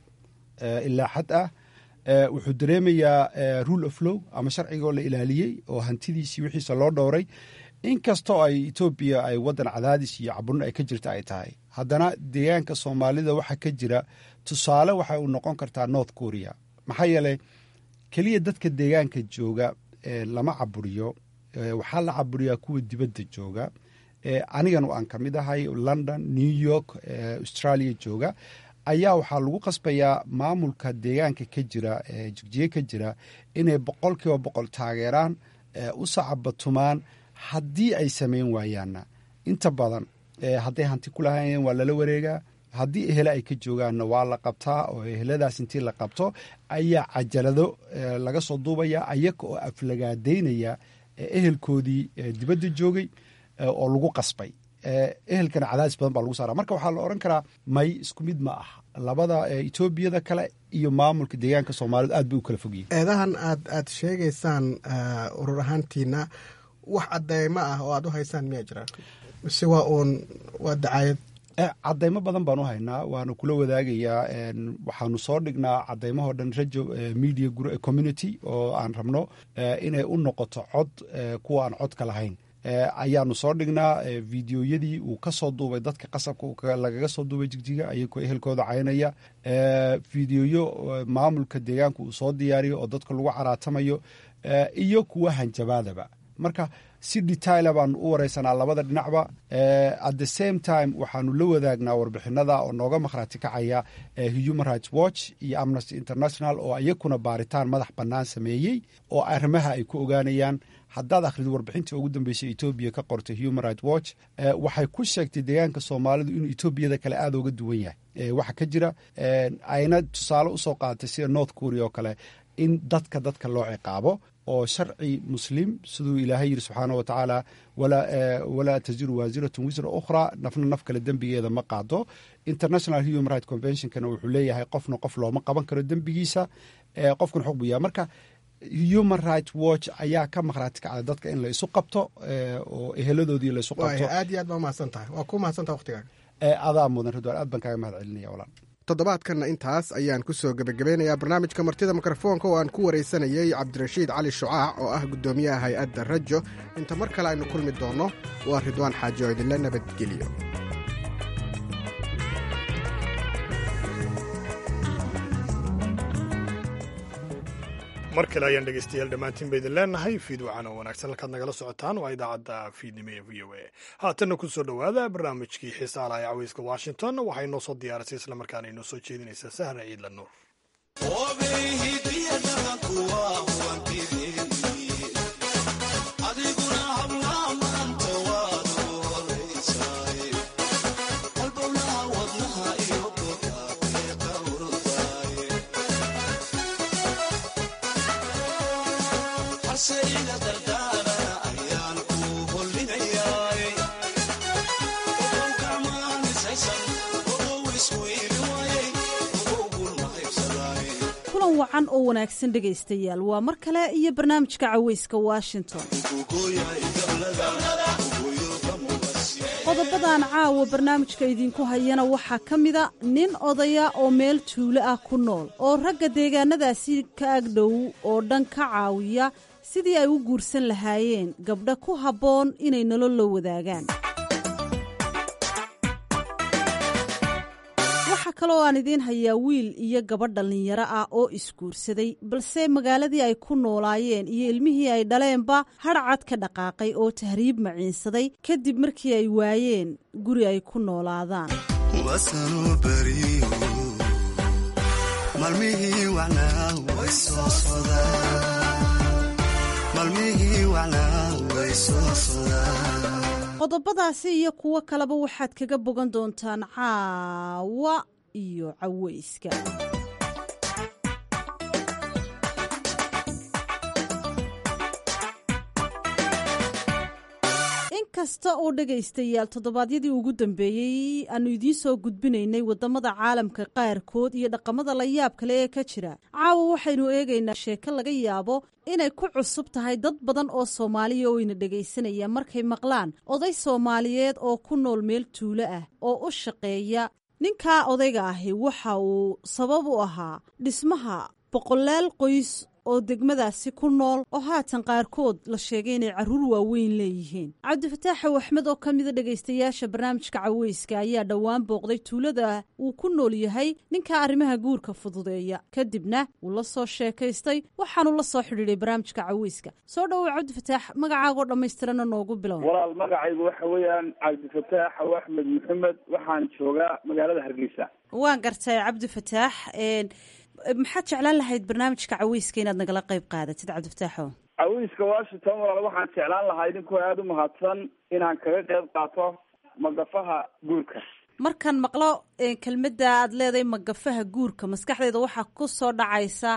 ilaa xad ah wuxuu dareemayaa rule of low ama sharcigoo la ilaaliyey oo hantidiisii wixiisa loo dhowray inkastoo ay etoobiya ay wadan cadaadis iyo caburin ay ka jirta ay tahay haddana deegaanka soomaalida waxaa ka jira tusaale waxay u noqon kartaa north korea maxaa yeeley keliya dadka deegaanka jooga lama caburiyo waxaa la caburiyaa kuwa dibadda jooga anigan aan ka mid ahay london new york australia jooga ayaa waxaa lagu qasbayaa maamulka deegaanka ka jira jigjiye ka jira inay boqol kiiba boqol taageeraan u sacabatumaan haddii ay samayn waayaanna inta badan hadday hanti ku lahaayeen waa lala wareegaa haddii ehele ay ka joogaanna waa la qabtaa oo eheladaas intii la qabto ayaa cajalado laga soo duubaya ayaga oo aflagaadaynaya ehelkoodii dibadda joogay oo lagu qasbay ehelkana cadaadis badan baa lagu saara marka waxaa la odhan karaa may isku mid ma ah labada etoobiyada kale iyo maamulka deegaanka soomaalidu aad bay u kala fogyihin eedahan aad aad sheegaysaan urur ahaantiina wax cadeymo ah oo aad u haysaan miyaa jira mise waa uun waa dacaayad cadaymo badan baan u haynaa waanu kula wadaagayaa waxaanu soo dhignaa cadaymahoo dhan rajo media community oo aan rabno inay u noqoto cod kuwa aan codka lahayn ayaanu soo dhignaa videoyadii uu ka soo duubay dadka qasabka lagaga soo duubay jigjiga ayagoo ehelkooda caynaya videoyo maamulka deegaanka uu soo diyaariyo oo dadka lagu caraatamayo iyo kuwa hanjabaadaba marka si detaila baanu u wareysanaa labada dhinacba at the same time waxaanu la wadaagnaa warbixinada oo nooga makhraati kacaya human rights watch iyo amnesty international oo iyakuna baaritaan madax bannaan sameeyey oo arrimaha ay ku ogaanayaan haddaad akhrido warbixintii ugu dambeysay etoobiya ka qortay human rights watch waxay ku sheegtay deegaanka soomaalidu inuu etoobiyada kale aada uga duwan yahay waxa ka jira ayna tusaale usoo qaadatay sida north korea oo kale in dadka dadka loo ciqaabo oo sharci muslim siduu ilaahay yiri subxaana wa tacaala walaa taziru waasiratun wisra ukhra nafna naf kale dembigeeda ma qaado international human right conventionkana wuxuu leeyahay qofna qof looma qaban karo dembigiisa qofkan xog buu yahay marka human right watch ayaa ka maqhraati kacda dadka in la isu qabto oo eheladoodii la isu qabto aad iyo aad baa umahadsan tahay waa ku mahadsantaha waqtigaaga adaa mudan ridwaan aad baan kaaga mahad celinaya walaan toddobaadkanna intaas ayaan ku soo gebagabeynayaa barnaamijka martida mikrofoonka oo aan ku waraysanayey cabdirashiid cali shucaac oo ah guddoomiyaha hay-adda rajo inta mar kale aynu kulmi doonno waa ridwaan xaaji oo idinla nabadgeliyo mar kale ayaan dhegeystayaal dhammaantiin ba idin leenahay fiid wacan oo wanaagsan halkaad nagala socotaan waa idaacadda fiidnimo ee v o a haatanna ku soo dhowaada barnaamijkii xiisaalaha ee caweyska washington waxay noo soo diyaarisay islamarkaana inoo soo jeedinaysaa sahra ciidla nuur kulan wacan oo wanaagsan dhegaystayaal waa mar kale iyo barnaamijka caweyska washington qodobadan caawa barnaamijka idinku hayana waxaa ka mida nin odaya oo meel tuulo ah ku nool oo ragga deegaanadaasi ka agdhow oo dhan ka caawiya sidii ay u guursan lahaayeen gabdha ku habboon inay nolol la wadaagaan waxaa kaloo aan idiin hayaa wiil iyo gabadh dhallinyaro ah oo isguursaday balse magaaladii ay ku noolaayeen iyo ilmihii ay dhaleenba hadhcad ka dhaqaaqay oo tahriib maciinsaday kadib markii ay waayeen guri ay ku noolaadaan qodobadaasi iyo kuwo kaleba waxaad kaga bogan doontaan caawa iyo caweyska inkasta oo dhegaystayaal toddobaadyadii ugu dambeeyey aanu idiin soo gudbinaynay waddamada caalamka qaarkood iyo dhaqamada la yaab kale ee ka jira caawa waxaynu eegaynaa sheeko laga yaabo inay ku cusub tahay dad badan oo soomaaliya oo ina dhegaysanaya markay maqlaan oday soomaaliyeed oo ku nool meel tuulo ah oo u shaqeeya ninkaa odayga ahi waxa uu sabab u ahaa dhismaha boqolaal qoys oo degmadaasi ku nool oo haatan qaarkood la sheegay inay carruur waaweyn leeyihiin cabdifataaxow axmed oo ka mida dhegaystayaasha barnaamijka caweyska ayaa dhowaan booqday tuulada uu ku nool yahay ninka arrimaha guurka fududeeya kadibna wuu la soo sheekaystay waxaanu la soo xidhiiday barnaamijka caweyska soo dhowow cabdifataax magacaagoo dhammaystirana noogu bilow walaal magacaygu waxa weeyaan cabdifataax aw axmed maxamed waxaan joogaa magaalada hargeysa waan gartay cabdifataax maxaad jeclaan lahayd barnaamijka caweyska inaad nagala qayb qaadatid cabdifataaxo caweyska washington walaal waxaan jeclaan lahaa idinkoo aada u mahadsan inaan kaga qayb qaato magafaha guurka markaan maqlo kelmadda aad leedahay magafaha guurka maskaxdeeda waxaa ku soo dhacaysa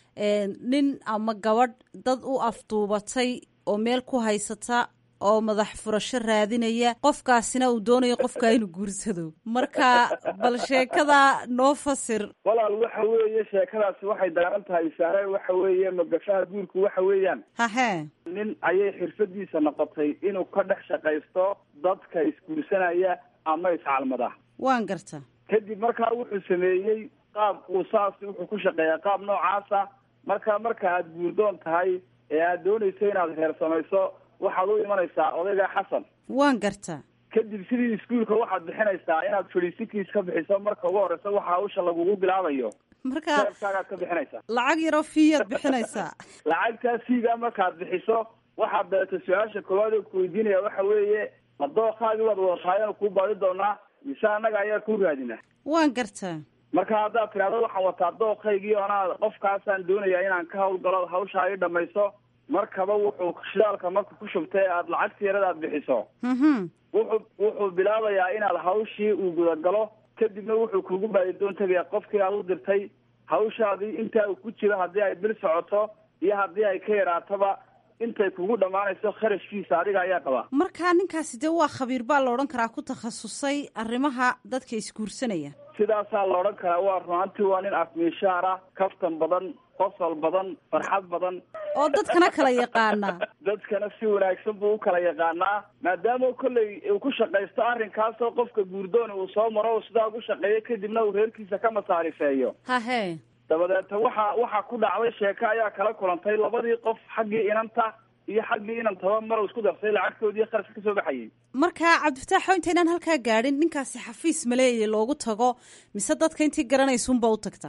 nin ama gabadh dad u afduubatay oo meel ku haysata oo madax furasho raadinaya qofkaasina uu doonayo qofka inuu guursado marka bal sheekada noo fasir walaal waxa weeye sheekadaasi waxay daaran tahay saare waxa weeye magafaha guurku waxa weeyaan hahe nin ayay xirfadiisa noqotay inuu ka dhex shaqaysto dadka isguursanaya ama iscalmada waan garta kadib markaa wuxuu sameeyey qaab uu saas wuxuu ku shaqeeyaa qaab noocaasa marka marka aada guurdoon tahay ee aada doonayso inaad reer samayso waxaad u imanaysaa odayga xasan waan garta kadib sidii iskuolka waxaad bixinaysaa inaad fadhiisikiis ka bixiso marka ugu horeysa waxa hawsha lagugu bilaabayo marka reerkaagaad ka bixinaysaa lacag yaroo fiiyaad bixinaysaa lacagtaa fiiga markaad bixiso waxaad dabeeta su-aasha koowaad oo kuweydiinaya waxa weeye ma dooqaagii baad wadataayanu kuu baadi doonaa mise annaga ayaa ku raadina waan garta marka haddaad tidhahdo waxaan wataa dooqaygii oonaa qofkaasaan doonayaa inaan ka hawlgalo hawsha ay dhamayso markaba wuxuu shidaalka marka ku shubtay aada lacagta yarada aad bixiso wuxuu wuxuu bilaabayaa inaad hawshii uu gudagalo kadibna wuxuu kugu baadidoon tegayaa qofkii aad u dirtay hawshaadii intaa uu ku jiro haddii ay bil socoto iyo haddii ay ka yaraatoba intay kugu dhammaanayso kharashkiisa adiga ayaa qabaa markaa ninkaasi dee waa khabiir baa la odhan karaa ku takhasusay arrimaha dadka isguursanaya sidaasaa la odhan karaa waa runaantii waa nin afmiishaar ah kaftan badan qosol badan farxad badan oo dadkana kala yaqaana dadkana si wanaagsan buu u kala yaqaanaa maadaama kolley uu ku shaqaysto arrinkaasoo qofka guurdooni uu soo maro sidaa ugu shaqeeyo kadibna uu reerkiisa ka masaarifeeyo hahe dabadeeta waxa waxaa ku dhacday sheeko ayaa kala kulantay labadii qof xaggii inanta iyo xaggii inantaba mar isku darsay lacagtoodii kharashka kasoo baxayay marka cabdifataaxo intaynaan halkaa gaadhin ninkaasi xafiis maleeye loogu tago mise dadka intii garanaysuunba u tagtaa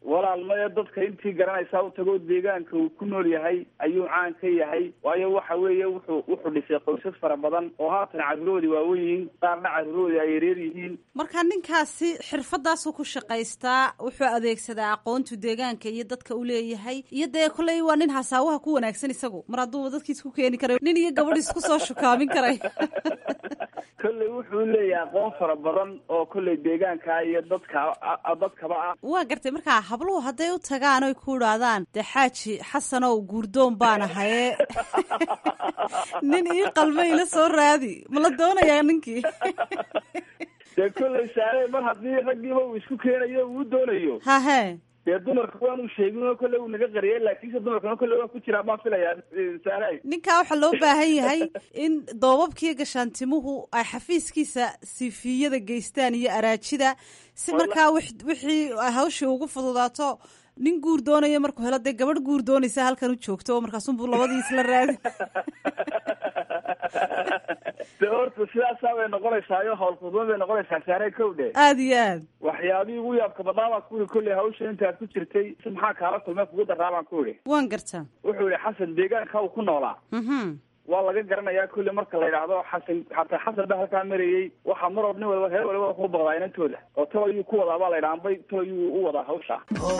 walaal maya dadka intii garanaysaa u tago deegaanka uu ku nool yahay ayuu caan ka yahay waayo waxa weeye wuxuu wuxuu dhisay qoysas fara badan oo haatan carruuroodii waawen yihiin qaarna carruuroodii ay yareer yihiin marka ninkaasi xirfadaasuu ku shaqaystaa wuxuu adeegsadaa aqoontu deegaanka iyo dadka u leeyahay iyo dee kolley waa nin hasaawaha ku wanaagsan isagu mar hadduu dadkiis ku keeni karay nin iyo gabadh isku soo shukaamin karay kolley wuxuu leeyahay aqoon fara badan oo kolley deegaanka iyo dadka dadkaba ah waa gartay markaa habluhu hadday u tagaan oy ku idhaahdaan dee xaaji xasanow guurdoon baan ahaye nin ii qalma ila soo raadi ma la doonayaa ninkii dee kolley saare mar haddii raggiiba uu isku keenayo uu doonayo hahe dee dumarka waanu sheegin kolley uu naga qariyay laakiinse dumarkana kolley waa ku jiraa baan filayaa saare ninkaa waxaa loo baahan yahay in doobabkiiyo gashaantimuhu ay xafiiskiisa siifiyada geystaan iyo araajida si markaa wixii hawshii ugu fududaato nin guur doonaya markuu helo dee gabadh guur doonaysa halkan u joogto oo markaasunbuu labadii isla raadi de horta sidaasaa bay noqonaysaayo howlfudban bay noqonaysaa saare kow dhe aada iyo aad waxyaabihii ugu yaabka badnaa baan ku yihi kolley hawsha intaad ku jirtay si maxaa kaala kulmee kugu daraa baan ku yihi waan gartaa wuxuu yihi xasan deegaanka uu ku noolaa waa laga garanayaa kolley marka la yidhaahdo xasan xataa xasan baa halkaa marayey waxaa mar or nin waliba reer waliba ku baqdaa inantooda oo tol ayuu ku wadaa baa la yidhaha ambay tol ayuu u wadaa hawsha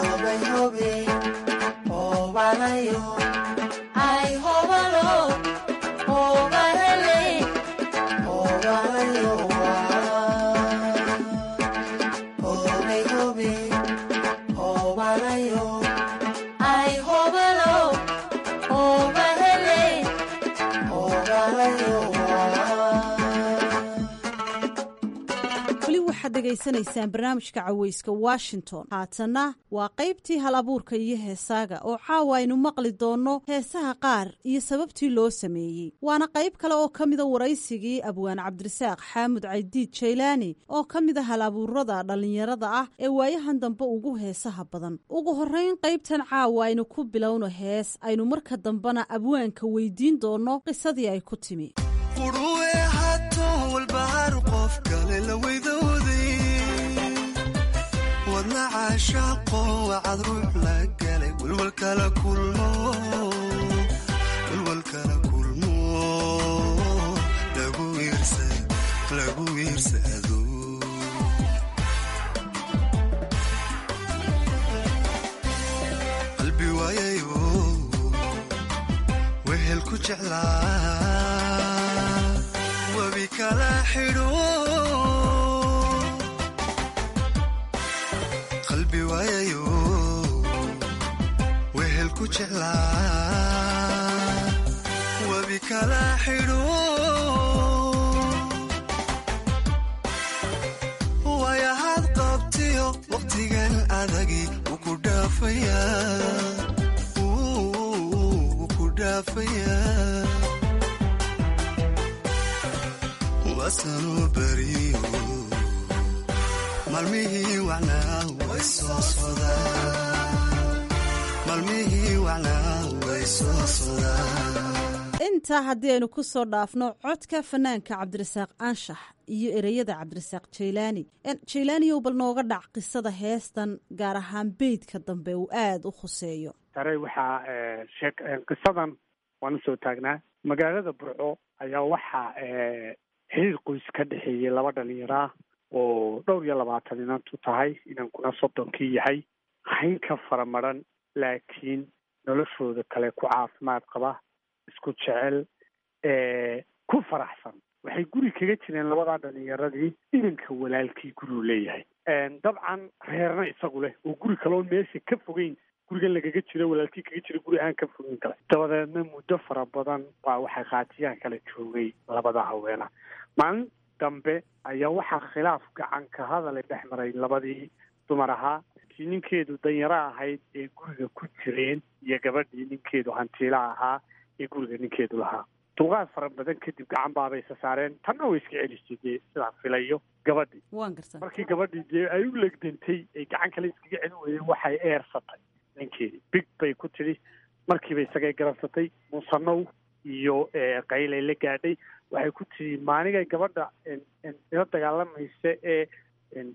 weli waxaad dhegaysanaysaan barnaamijka caweyska washington haatanna waa qaybtii hal abuurka iyo heesaaga oo caawa aynu maqli doonno heesaha qaar iyo sababtii loo sameeyey waana qayb kale oo ka mida waraysigii abwaan cabdirasaaq xaamud caydiid jaylaani oo ka mid a hal abuurada dhallinyarada ah ee waayahan dambe ugu heesaha badan ugu horrayn qaybtan caawa aynu ku bilowno hees aynu marka dambena abwaanka weydiin doonno qisadii ay ku timi quruwe hato walbahar qof kale la weydooday wadna caashaaqo wacad ruux la galay walwalkala kulmo walwalkala kulmo lagu wiirsa lagu wiirsado qalbi waayayo wehel ku jeclaa webi kala xidho qalbi waayayo wehel ku jeclaa webi kala xidho waayahaad qabtiyo waqtigan adagi wuu ku dhaafayaa wuu ku dhaafayaa wasanuu beriyo maalmihii wacnaa way soo sodaan maalmihii wacnaa way soo sodaan intaa haddii aynu ku soo dhaafno codka fanaanka cabdirasaaq anshax iyo ereyada cabdirasaaq jaylaani jaylaaniyow bal nooga dhac qisada heestan gaar ahaan beydka dambe uu aada u khuseeyo sare waxaa sheek qisadan waan usoo taagnaa magaalada burco ayaa waxaa xiriir qoys ka dhexeeyey laba dhalinyaro ah oo dhowr iyo labaatan inantu tahay inankuna soddonkii yahay hayn ka fara maran laakiin noloshooda kale ku caafimaad qaba isku jecel ku faraxsan waxay guri kaga jireen labadaa dhalinyaradii inanka walaalkii guruu leeyahay dabcan reerna isagu leh oo guri kaloon meesha ka fogeyn gurigan lagaga jiro walaalkii kaga jira guri aan ka fogeyn kale dabadeedna muddo fara badan baa waxaa khaatiyaan kala joogay labada haweena maalin dambe ayaa waxaa khilaaf gacan ka hadale dhex maray labadii dumar ahaa kii ninkeedu danyaro ahayd ee guriga ku jireen iyo gabadhii ninkeedu hantiila ahaa ee guriga ninkeedu lahaa dulqaad fara badan kadib gacan baabay isa saareen tanna way iska celisay dee sidaan filayo gabadhii waan garta markii gabadhii dee ay u legdantay ay gacan kale iskaga celin weyday waxay eersatay ninkeedii big bay ku tidhi markiiba isagay garabsatay muusanow iyo qaylay la gaadhay waxay ku tidhi maaligay gabadha ila dagaalamaysa ee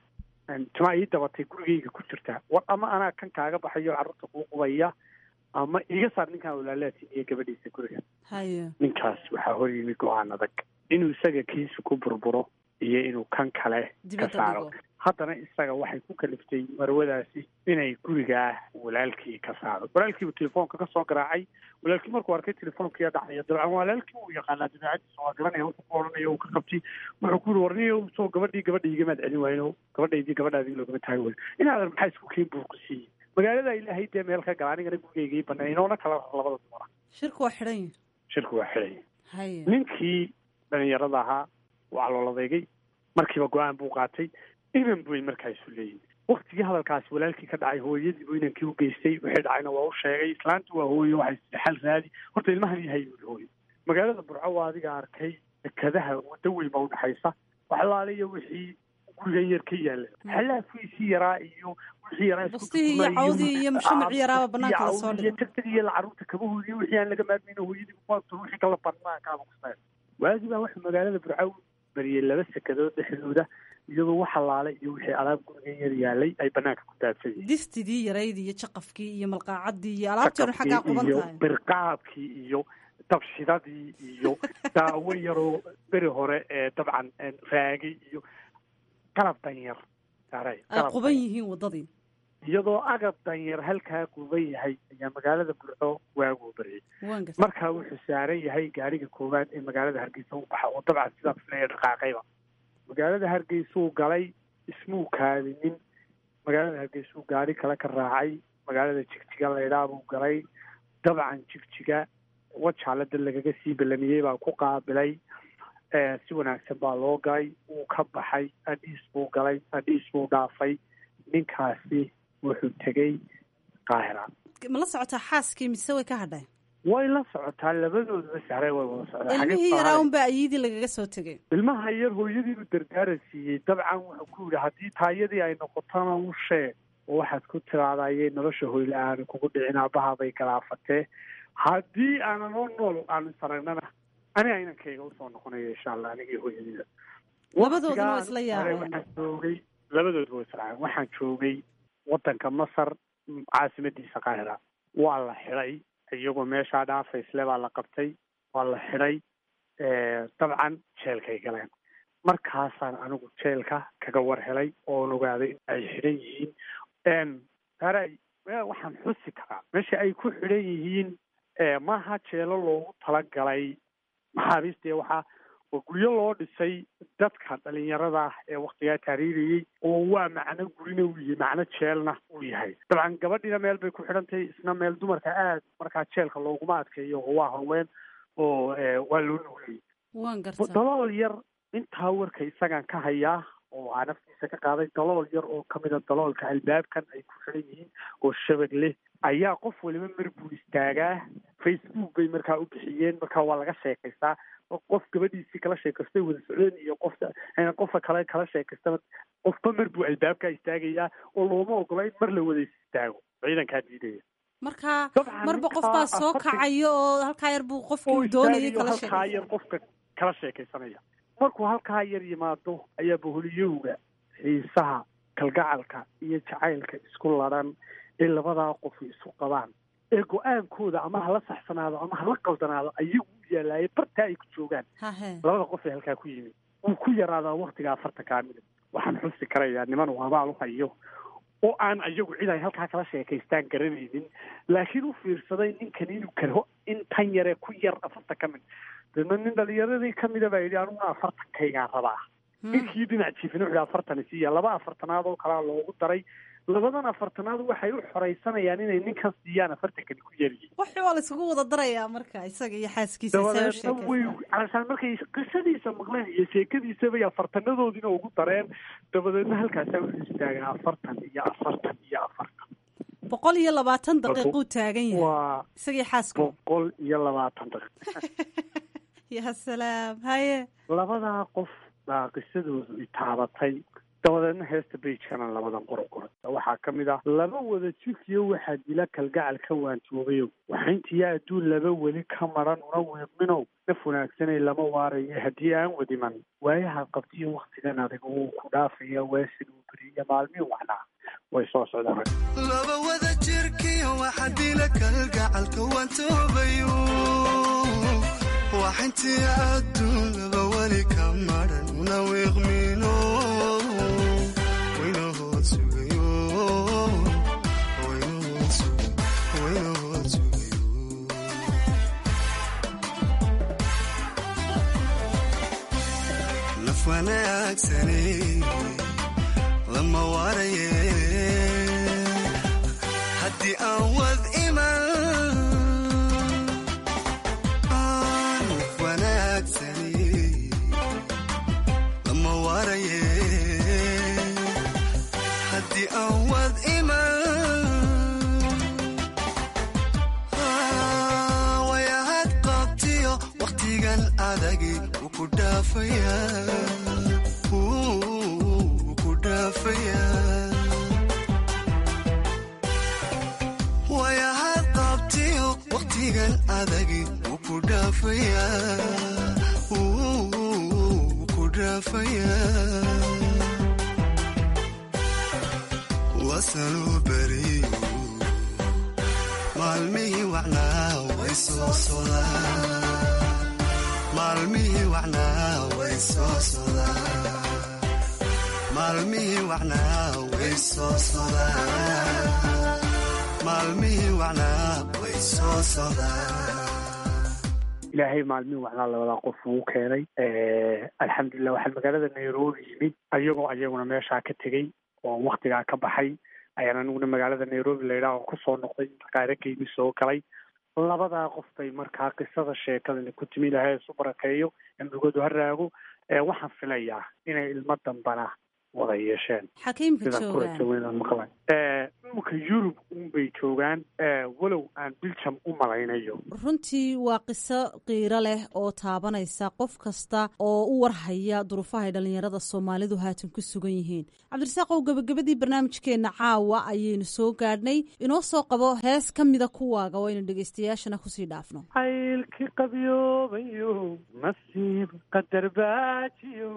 timaa ii dabatay gurigayga ku jirtaa war ama anaa kan kaaga baxayo carruurta kuu qubaya ama iga saar ninkaan walaalaatin iyo gabadhiisa guriga haye ninkaas waxaa hor yimi go-aan adag inuu isaga kiisa ku burburo iyo inuu kan kale ka Dibadda saaro dhigo. haddana isaga waxay ku kaliftay marwadaasi inay gurigaa walaalkii ka saaro walaalkiibu telefoonka kasoo garaacay walaalkii markuu arkay telefoonkiiya dhacaya dabcan walaalkii uu yaqaanaa dabeecadiisa waa garanaya wuxuu ku odhanaya uu ka qabtay wuxuu ku yiri warniyo soo gabadhii gabadha igamaad celin wayno gabadhaydii gabadhaadii loogama taagi wayo inaadan maxaa isku keen buu ku siiyey magaalada ilaahay dee meel ka gala anigana gurigaygii banay inoona kala rar labada dumara shirku waa xidhan yahay shirku waa xidhay haye ninkii dhalinyarada ahaa waa looladeygay markiiba go-aan buu qaatay inan buy markaa isu leeyihin waktigii hadalkaasi walaalkii ka dhacay hooyadii buu inankii u geystay wixii dhacayna waa u sheegay islaanti waa hooye waxay sida xal raadi horta ilmahan yahay buu hooye magaalada burco waa adiga arkay dekadaha waddo weyn baa udhexaysa waxlaaliyo wixii gurigan yar ka yaala xalaafkiisii yaraa iyo wixii yaraa isku Bastihii iyo tutumay cawdii iyo mushamac yaraaba banaanka la soo iyo dhigay. tagtag iyo caruurta kabahoodii wixii aan laga maarmayno hooyadii kuwaabto wixii kala banaankaaba kusay waagii baa wuxuu magaalada burco bariyey laba sekadood dhexdooda iyadoo wax halaale iyo wixii alaab gurigan yar yaalay ay banaanka ku daadsan yihiin distidii yarayd iyo jaqafkii iyo malqaacadii iyo alaabtii hore xaggaa quban iyo tahay birqaabkii iyo dabshidadii iyo daawo yaroo beri hore ee dabcan raagay iyo qalab danyar saaray ay qalab quban yihiin waddadii iyadoo agab danyar halkaa guban yahay ayaa magaalada burco waaguu baryay waan gartay markaa wuxuu saaran yahay gaariga koowaad ee magaalada hargeysa u baxa oo dabcan sidaas leeya dhaqaaqayba magaalada hargeysuu galay ismuu kaadinin magaalada hargeysuu gaari kale ka raacay magaalada jigjiga laydhaabuu galay dabcan jigjiga wajaalada lagaga sii ballamiyey baa ku qaabilay Eh, si wanaagsan baa loo galay wuu ka baxay adhiis buu galay adhiis buu dhaafay ninkaasi wuxuu tegey qaahira ma la socotaa xaaskii mise way ka hadhay way la socotaa labadooduba sahre way wada socdaa ilmihii Xagee yaraa saaray? unbaa ayidii lagaga soo tegay ilmaha yar hooyadiibu dardaaran siiyey dabcan wuxuu ku yidhi haddii taayadii ay noqotona u sheeg oo waxaad ku tiraadayay nolosha hoyle aanu kugu dhicin aabaha bay galaafatee haddii aanan oo nool aanu saragnana aniga inankayga usoo noqonayo insha allah anigii hooyadiida Labadooduna waa Waqtigaan isla hore yaabeen. waxaan joogay labadooduba waa isla yaabeen. waxaan joogay wadanka masar mm, caasimadiisa qaahira waa la xidhay iyagoo meeshaa dhaafaysle baa la qabtay waa la xidhay Eh, dabcan jeelkay galeen markaasaan anigu jeelka kaga war helay oon ogaaday in ay xidhan yihiin Em, saaray me- waxaan xusi karaa meesha ay ku xidhan yihiin eh, maaha jeelo loogu talagalay maxaabiista iyo waxaa waa guryo loo dhisay dadka dhalinyarada ah ee waktigaa taariiriyey oo waa macno gurina uu yahay macno jeelna uu yahay dabcan gabadhiina meel bay ku xidhan tahay isna meel dumarka aad markaa jeelka looguma adkeeyo oo waa haween oo eh, waa loo nuuliyey waan gartaa dalool yar intaa warka isagaan ka hayaa oo aa naftiisa ka qaaday dalool yar oo kamida daloolka albaabkan ay ku xidhan yihiin oo shabag leh ayaa qof waliba mar buu istaagaa facebook bay markaa u bixiyeen markaa waa laga sheekaystaa qof gabadhiisii kala sheekaystay wada socdeen iyo qofta qofka kale kala sheekaystaba qofba mar buu albaabkaa istaagayaa oo looma ogola in mar la wada istaago ciidankaa diidaya marka Dabcan marba qof ninkaa baa soo afartan- kacayo oo halkaa yar buu oo qofkii doonayay istaagayo kala halkaa sheegay yar qofka kala sheekaysanaya markuu halkaa yar yimaado ayaa boholiyowga xiisaha kalgacalka iyo jacaylka isku ladhan ee labadaa qof isu qabaan ee go-aankooda ama hala saxsanaado ama hala qaldanaado ayagu u yaalaaya bartaa ay ku joogaan hahe labada qof ee halkaa ku yimid wuu ku yaraadaa waktiga afartankaa midab waxaan xusi karayaa niman uu abaal u hayo oo aan ayagu cid ay halkaa kala sheekaystaan garanaynin laakiin u fiirsaday ninkan inuu karho in tan yare ku yar afartan ka mid deedna nin dhalinyaradii kamida baa yidhi aniguna afartankaygaan rabaa ninkii dhinac jiifin wuxuu afartan isiiya laba afartanaad oo kalaa loogu daray labadan afartanaad waxay u xoraysanayaan inay ninkan siiyaan afartankani ku yaryihiin wax waa la isugu wada darayaa marka isaga iyo xaaskiisa say u dabadeedna way sheekaysaa calashaan markay qisadiisa maqleen iyo sheekadiisa bay afartanadoodiina ugu dareen dabadeedna halkaasaa wuxuu istaagaa afartan iyo afartan iyo afartan boqol iyo labaatan daqiiquu taagan yahay waa isagii xaasku boqol iyo labaatan daqiiq ya salaam haye labadaa qof baa qisadoodu itaabatay dabadeedna heesta beijkana labadan qorob qoray waxaa ka mid ah laba wada jirkiyo waxaa dila kalgacal ka waantoobayow waxayntiya adduun laba weli ka maran una weeqminow naf wanaagsanay lama waarayo haddii aan wadiman waayahaad qabtiyo waktigan adag wuu ku dhaafaya waasid uu beriya maalmihii wacnaa way soo socdaan laba wada jirkiyo waxa dila kalgacalka waantoobayo waxayntii adduun laba weli ka maran una weeqmino waynahood sugayo waynahood sugayo waynahood sugayo naf wanaagsane lama waaraye haddii aan wad iman naf wanaagsane lama waaraye haddii aan wad iman wayahad qabtiyo wakhtigan adagi wuu ku dhaafaya wuu ku dhaafaya wayahad qabtiyo wakhtigan adagi wuu ku dhaafaya wuu ku dhaafaya wasanuu beriyo maalmihii wacnaa way soo sodaan maalmihii wacnaa way soo sodaan maalmihii wacnaa way soo sodaan maalmihii wacnaa way soo sodaan ilaahay maalmihi wacnaa labadaa qof uu keenay alxamdulilah waxaan magaalada nairobi yimid ayagoo ayaguna meeshaa ka tegey oo waktigaa ka baxay ayaan aniguna magaalada nairobi layidhaah oo kusoo noqday qaarageyni soo galay labadaa qof bay markaa qisada sheekadani ku timi ilahay isu barakeeyo emrigoodu ha raago waxaan filayaa inay ilmo dambana wada yeesheen xakiimka sidaan ku rajo weynaan maqlay imika yurub unbay joogaan walow aan biljam u malaynayo runtii waa qiso qiiro leh oo taabanaysa qof kasta oo u warhaya duruufaha ay dhallinyarada soomaalidu haatan ku sugan yihiin cabdirasaaqow gebagabadii barnaamijkeenna caawa ayaynu soo gaadhnay inoo soo qabo hees ka mida kuwaaga oo aynu dhegaystayaashana kusii dhaafno caylkii qabyoobayo nasiib qadar baajiyo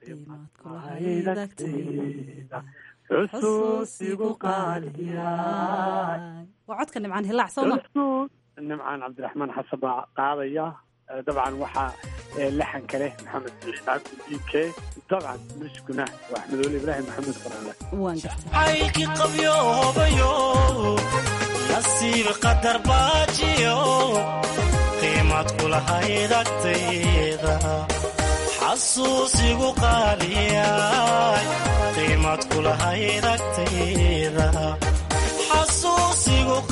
xusuusigu qaaliyaay waa codka nimcaan hilaac sooma nimcaan cabdiraxmaan xasan baa qaadaya dabcan waxaa laxanka leh maxamed saciid cabdi diike dabcan muskuna waa axmedoole ibraahim maxamed qaraale caylkii qabyoobayo nasiib qadar baajiyo qiimad kulahayd agtayda xasuusigu qaaliyaay qiimad kulahayd agtayda xasuusigu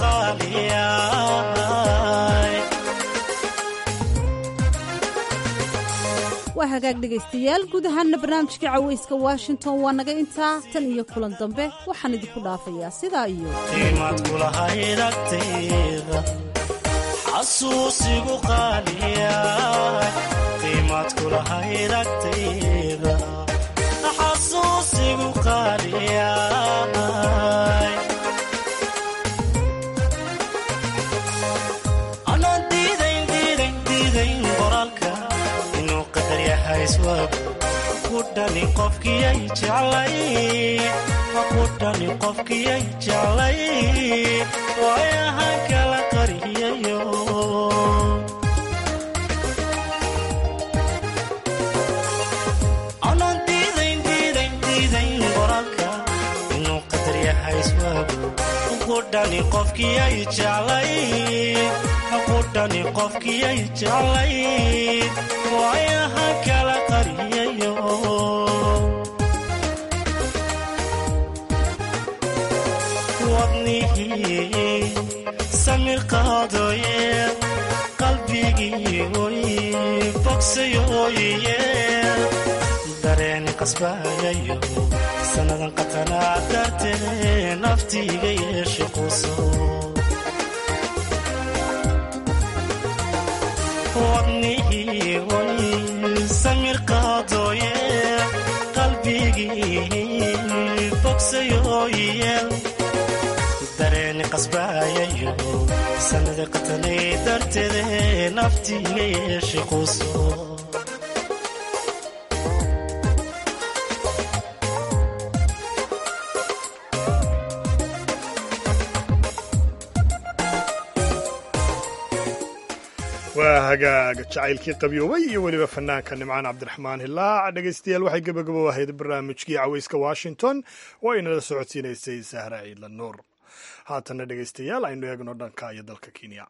qaaliyaay waa hagaag dhegaystayaal guud ahaanna barnaamijka cawayska washington waa naga intaa tan iyo kulan dambe waxaan idinku dhaafayaa sidaa iyo qiimad kulahayd agtayda xasuusigu qaaliyaay qiimad kulahayd agtayda xasuusigu qaaliyaay anaan diidayn diidayn diidayn qoraalka inuu qadar yahay iswaab ku dhani qofkiyay jeclay ku dhani qofkiyay jeclay waayahan kala qariyayo anaan diidayn diidayn diidayn qoraalka inuu qadar yahay iswaab ku dhani qofkiyay jeclay ku dhani qofkiyay jeclay waayahan kala qariyayo wadnihii samir qaadooye qalbigii oy bogsayooye dareeni qasbayayo sannadan qatanaa dartee naftiiga yeeshe quso wadnihii oy samir qaadooye qalbigii sanada qatanay darteede naftiiga yeeshe quuso waa hagaag jacaylkii qabyoobay iyo weliba fanaanka nimcaan cabdiraxmaan hilaac dhegaystayaal waxay gebagabo ahayd barnaamijkii caweyska washington oo aynala socodsiinaysay sahra ciidla nuur haatanna dhegaystayaal aynu eegno dhanka iyo dalka kenya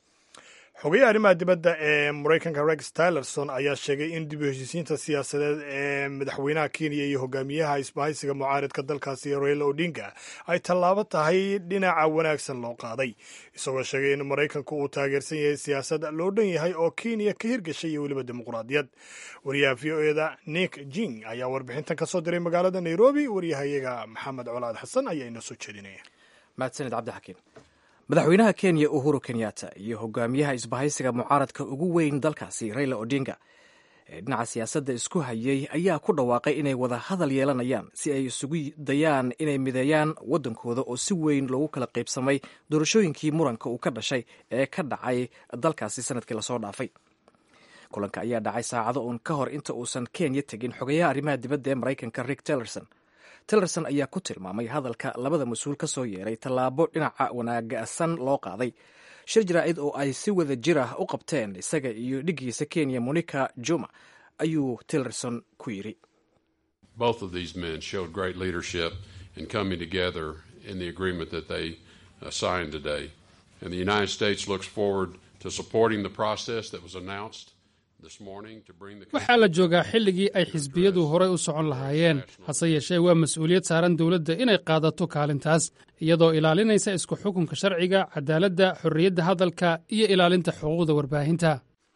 xogayaha arrimaha dibadda ee maraykanka rex tylerson ayaa sheegay in dib u heshiisiinta siyaasadeed ee madaxweynaha kenya iyo hogaamiyaha isbahaysiga mucaaridka dalkaasi raila odinga ay tallaabo tahay dhinaca wanaagsan loo qaaday isagoo sheegay in maraykanku uu taageersan yahay siyaasad loo dhan yahay oo kenya ka hirgashay iyo weliba dimuqraadiyad wariyaha v o eda nick jing ayaa warbixintan ka soo diray magaalada nairobi waryahayaga maxamed colaad xasan ayaa inoo soo jeedinaya mahadsanid cabdixakiin madaxweynaha kenya uhuru kenyatta iyo hogaamiyaha isbahaysiga mucaaradka ugu weyn dalkaasi raila odinga ee dhinaca siyaasadda isku hayay ayaa ku dhawaaqay inay wada hadal yeelanayaan si ay isugu dayaan inay mideeyaan waddankooda oo si weyn loogu kala qaybsamay doorashooyinkii muranka uu ka dhashay ee ka dhacay dalkaasi sanadkii lasoo dhaafay kulanka ayaa dhacay saacado uun ka hor inta uusan kenya tegin xogayaha arrimaha dibadda ee maraykanka rick tillerson tillerson ayaa ku tilmaamay hadalka labada mas-uul ka soo yeeray tallaabo dhinaca wanaagsan loo qaaday shir jaraa'id oo ay si wada jir ah u qabteen isaga iyo dhiggiisa kenya monica juma ayuu tillerson ku yidhi Both of these men showed great leadership in coming together in the agreement that they uh, signed today. And the United States looks forward to supporting the process that was announced this morning to bring the waxaa la joogaa xilligii ay xisbiyadu horay u socon lahaayeen hase yeeshee waa mas-uuliyad saaran dowladda inay qaadato kaalintaas iyadoo ilaalinaysa isku xukunka sharciga cadaaladda xorriyadda hadalka iyo ilaalinta xuquuqda warbaahinta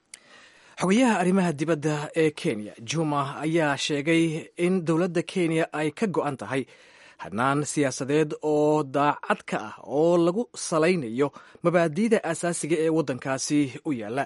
xogayaha arrimaha dibadda ee kenya juma ayaa sheegay in dowladda kenya ay ka go'an tahay hadnaan siyaasadeed oo daacad ka ah oo lagu salaynayo mabaadi'da asaasiga ee waddankaasi u yaalla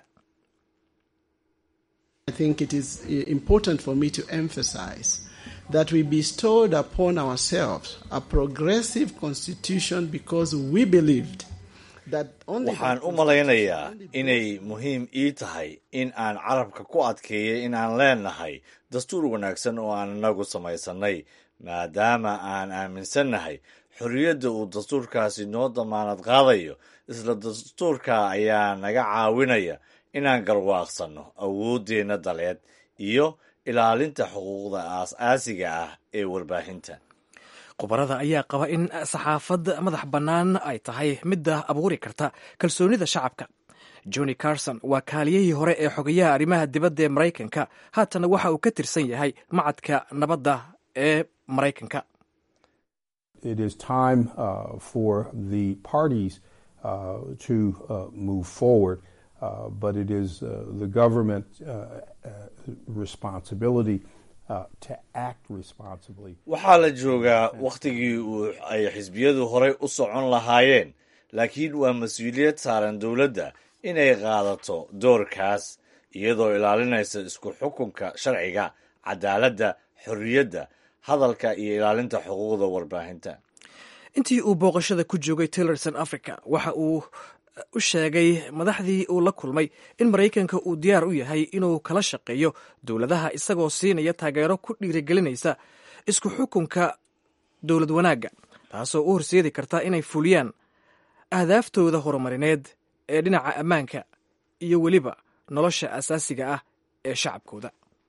I think it is important for me to emphasize that we bestowed upon ourselves a progressive constitution because we believed that only waxaan u malaynayaa inay muhiim ii tahay in aan carabka ku adkeeyay in aan leenahay dastuur wanaagsan oo aan inagu samaysannay maadaama aan aaminsannahay xorriyadda uu dastuurkaasi noo damaanad qaadayo isla dastuurka ayaa naga caawinaya inaan garwaaqsanno awooddeenna daleed iyo ilaalinta xuquuqda aas-aasiga ah ee warbaahinta khubarada ayaa qaba in saxaafad madax bannaan ay tahay midda abuuri karta kalsoonida shacabka johnny carson waa kaaliyihii hore ee xogayaha arrimaha dibadda ee maraykanka haatana waxa uu ka tirsan yahay macadka nabadda ee maraykanka It is time uh, for the parties uh, to uh, move forward. Uh, but it is uh, the government uh, responsibility to act responsibly. waxaa la joogaa wakhtigii uu ay xisbiyadu horay u socon lahaayeen laakiin waa mas-uuliyad saaran dowladda inay qaadato doorkaas iyadoo ilaalinaysa isku xukunka sharciga cadaaladda xorriyadda hadalka iyo ilaalinta xuquuqda warbaahinta intii uu booqashada ku joogay tillerson africa waxa uu u sheegay madaxdii uu la kulmay in maraykanka uu diyaar u yahay inuu kala shaqeeyo dowladaha isagoo siinaya taageero ku dhiirigelinaysa isku xukunka dowlad wanaagga taasoo u horseedi karta inay fuliyaan ahdaaftooda horumarineed ee dhinaca ammaanka iyo weliba nolosha asaasiga ah ee shacabkooda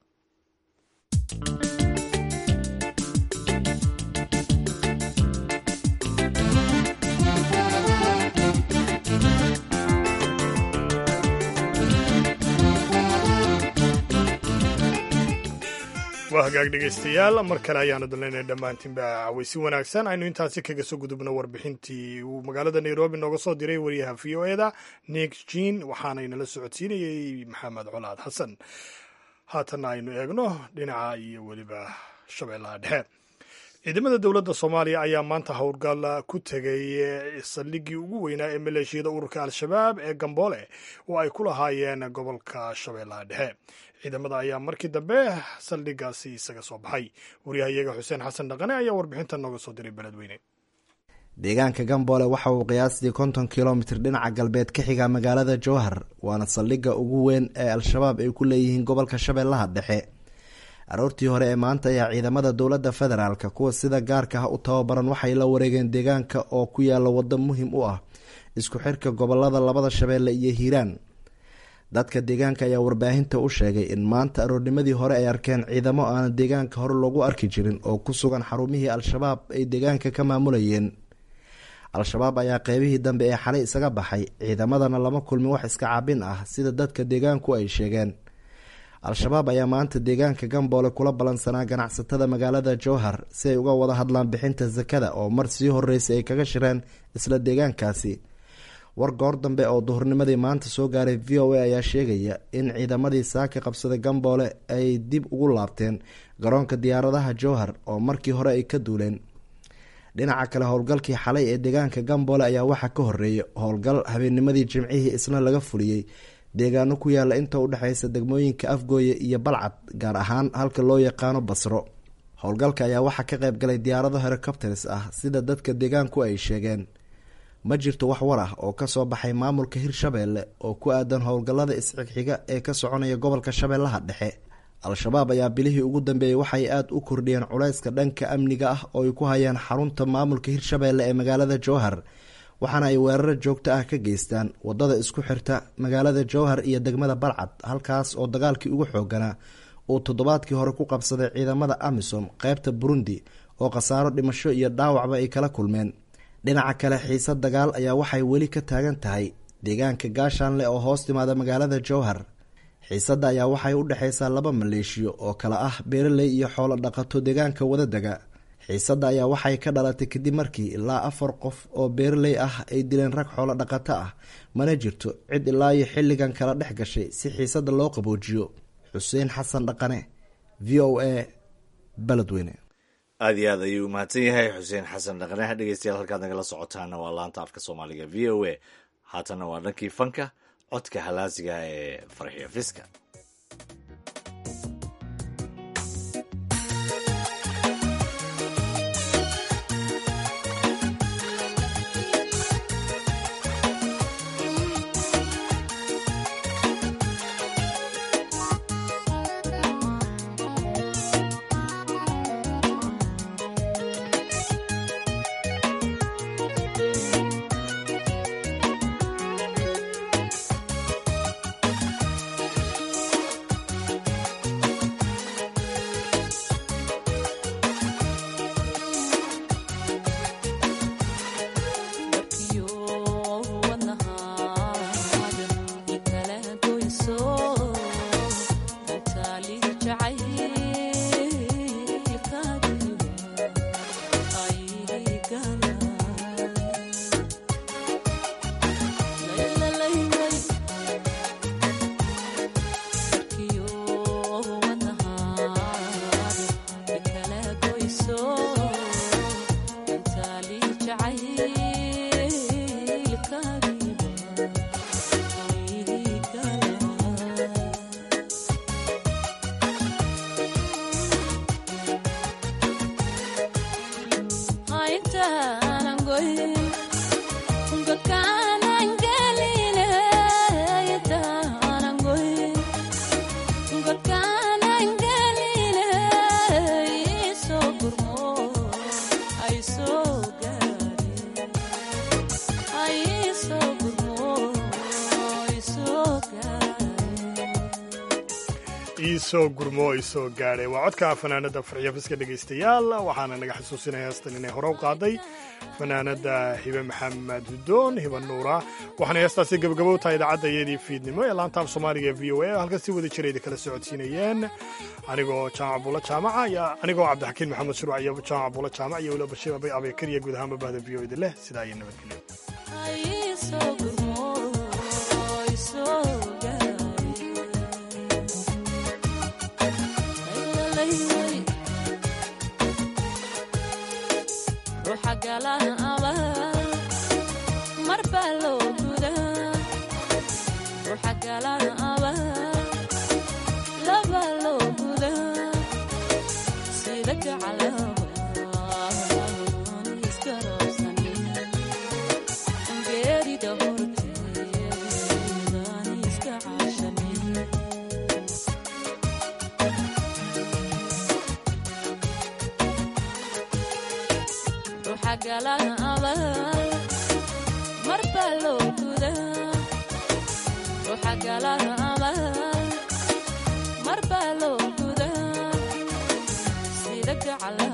waa hagaag dhegaystayaal mar kale ayaanu dalnaynay dhammaantiinba cawaysi wanaagsan aynu intaasi kaga soo gudubno warbixintii uu magaalada nairobi nooga soo diray wariyaha v o eda nick jean waxaanaynala socodsiinayey maxamed colaad xasan haatanna aynu eegno dhinaca iyo weliba shabeellaha dhexe ciidamada dowladda soomaaliya ayaa maanta howlgal ku tegay saldhiggii ugu weynaa ee maleeshiyada ururka al-shabaab ee gamboole oo ay ku lahaayeen gobolka shabeellaha dhexe ciidamada ayaa markii dambe saldhiggaasi isaga soo baxay waryahayaga xuseen xasan dhaqane ayaa warbixintan nooga soo diray beledweyne deegaanka gamboole waxa uu qiyaastii konton kilomitir dhinaca galbeed ka xiga magaalada jowhar waana saldhigga ugu weyn ee al-shabaab ay ku leeyihiin gobolka shabeellaha dhexe aroortii hore ee maanta ayaa ciidamada dowladda federaalk kuwa sida gaarka ah u tababaran waxay la wareegeen deegaanka oo ku yaala waddo muhiim u ah isku xirka gobolada labada shabeelle iyo hiiraan dadka deegaanka ayaa warbaahinta u sheegay in maanta aroornimadii hore ay arkeen ciidamo aan deegaanka hore loogu arki jirin oo ku sugan xarumihii al-shabaab ay deegaanka ka maamulayeen al-shabaab ayaa qeybihii dambe ee xalay isaga baxay ciidamadana lama kulmin wax iska cabin ah sida dadka deegaanku ay sheegeen al-shabaab ayaa maanta deegaanka gamboole kula ballansanaa ganacsatada magaalada jowhar si ay uga wada hadlaan bixinta sakada oo mar sii horeysay ay kaga shireen isla deegaankaasi war goor dambe oo duhurnimadii maanta soo gaaray v o a ayaa sheegaya in ciidamadii saaka qabsaday gamboole ay dib ugu laabteen garoonka diyaaradaha jowhar oo markii hore ay ka duuleen dhinaca kale howlgalkii xalay ee deegaanka gamboole ayaa waxaa ka horeeyay howlgal habeennimadii jimcihii isna laga fuliyey deegaano ku yaala inta u dhexeysa degmooyinka afgooye iyo balcad gaar ahaan halka loo yaqaano basro howlgalka ayaa waxaa ka qayb galay diyaarado helicopters ah sida dadka deegaanku ay sheegeen ma jirto wax war ah oo kasoo baxay maamulka hirshabeelle oo ku aadan howlgallada isxigxiga ee ka soconaya gobolka shabeellaha dhexe al-shabaab ayaa bilihii ugu dambeeyey waxay aada u kordhiyeen culayska dhanka amniga ah oo ay ku hayaan xarunta maamulka hirshabeelle ee magaalada jowhar waxaana ay weeraro joogto ah ka geystaan wadada isku xirta magaalada jowhar iyo degmada balcad halkaas oo dagaalkii ugu xooganaa uu toddobaadkii hore ku qabsaday ciidamada amisom qeybta burundi oo khasaaro dhimasho iyo dhaawacba ay kala kulmeen dhinaca kale xiise dagaal ayaa waxay weli ka taagan tahay deegaanka gaashaanle oo hoos timaada magaalada jowhar xiisadda ayaa waxay u dhexeysaa laba maleeshiyo oo kale ah beeraley iyo xoolo dhaqato deegaanka wadadega xiisadda ayaa waxay ka dhalatay kadib markii ilaa afar qof oo beeraley ah ay dileen rag xoolo dhaqato ah mana jirto cid ilaa iyo xilligan kala dhex gashay si xiisadda loo qaboojiyo xuseen xasan dhaqane v o a baledweyne aada iyo aad ayuu umahadsan yahay xuseen xasan dhaqane dhegeystayaal halkaad nagala socotaana waa laanta afka soomaaliga v o a haatana waa dhankii fanka codka halaasiga ee farxiyo fiska iisoo gurmo isoo gaadhay waa codka fanaanada farxiyo fiska dhegaystayaal waxaana naga xasuusinaya heestan inay hore u qaaday fanaanada hibe maxamed hudoon hiba nuura waxaana heestaasi gabagabo tahay idaacadda iyadii fiidnimo ee laantaaf soomaaliga e v o a halkan si wada jirayda kala socodsiinayeen anigoo jaamac buulo jaamaca anigoo cabdixakiin maxamed shuruuc iyo jaamac buulo jaamac iyo weliba bashiir abay abeekar iyo guud ahaanba bahda v o eda leh sidaa iyo nabadgelyo sida gacalaba iska roobsanin ruuxa gala abaal marbaa loo gudaa ruuxa gala abaal marbaa loo gudaa sida gacala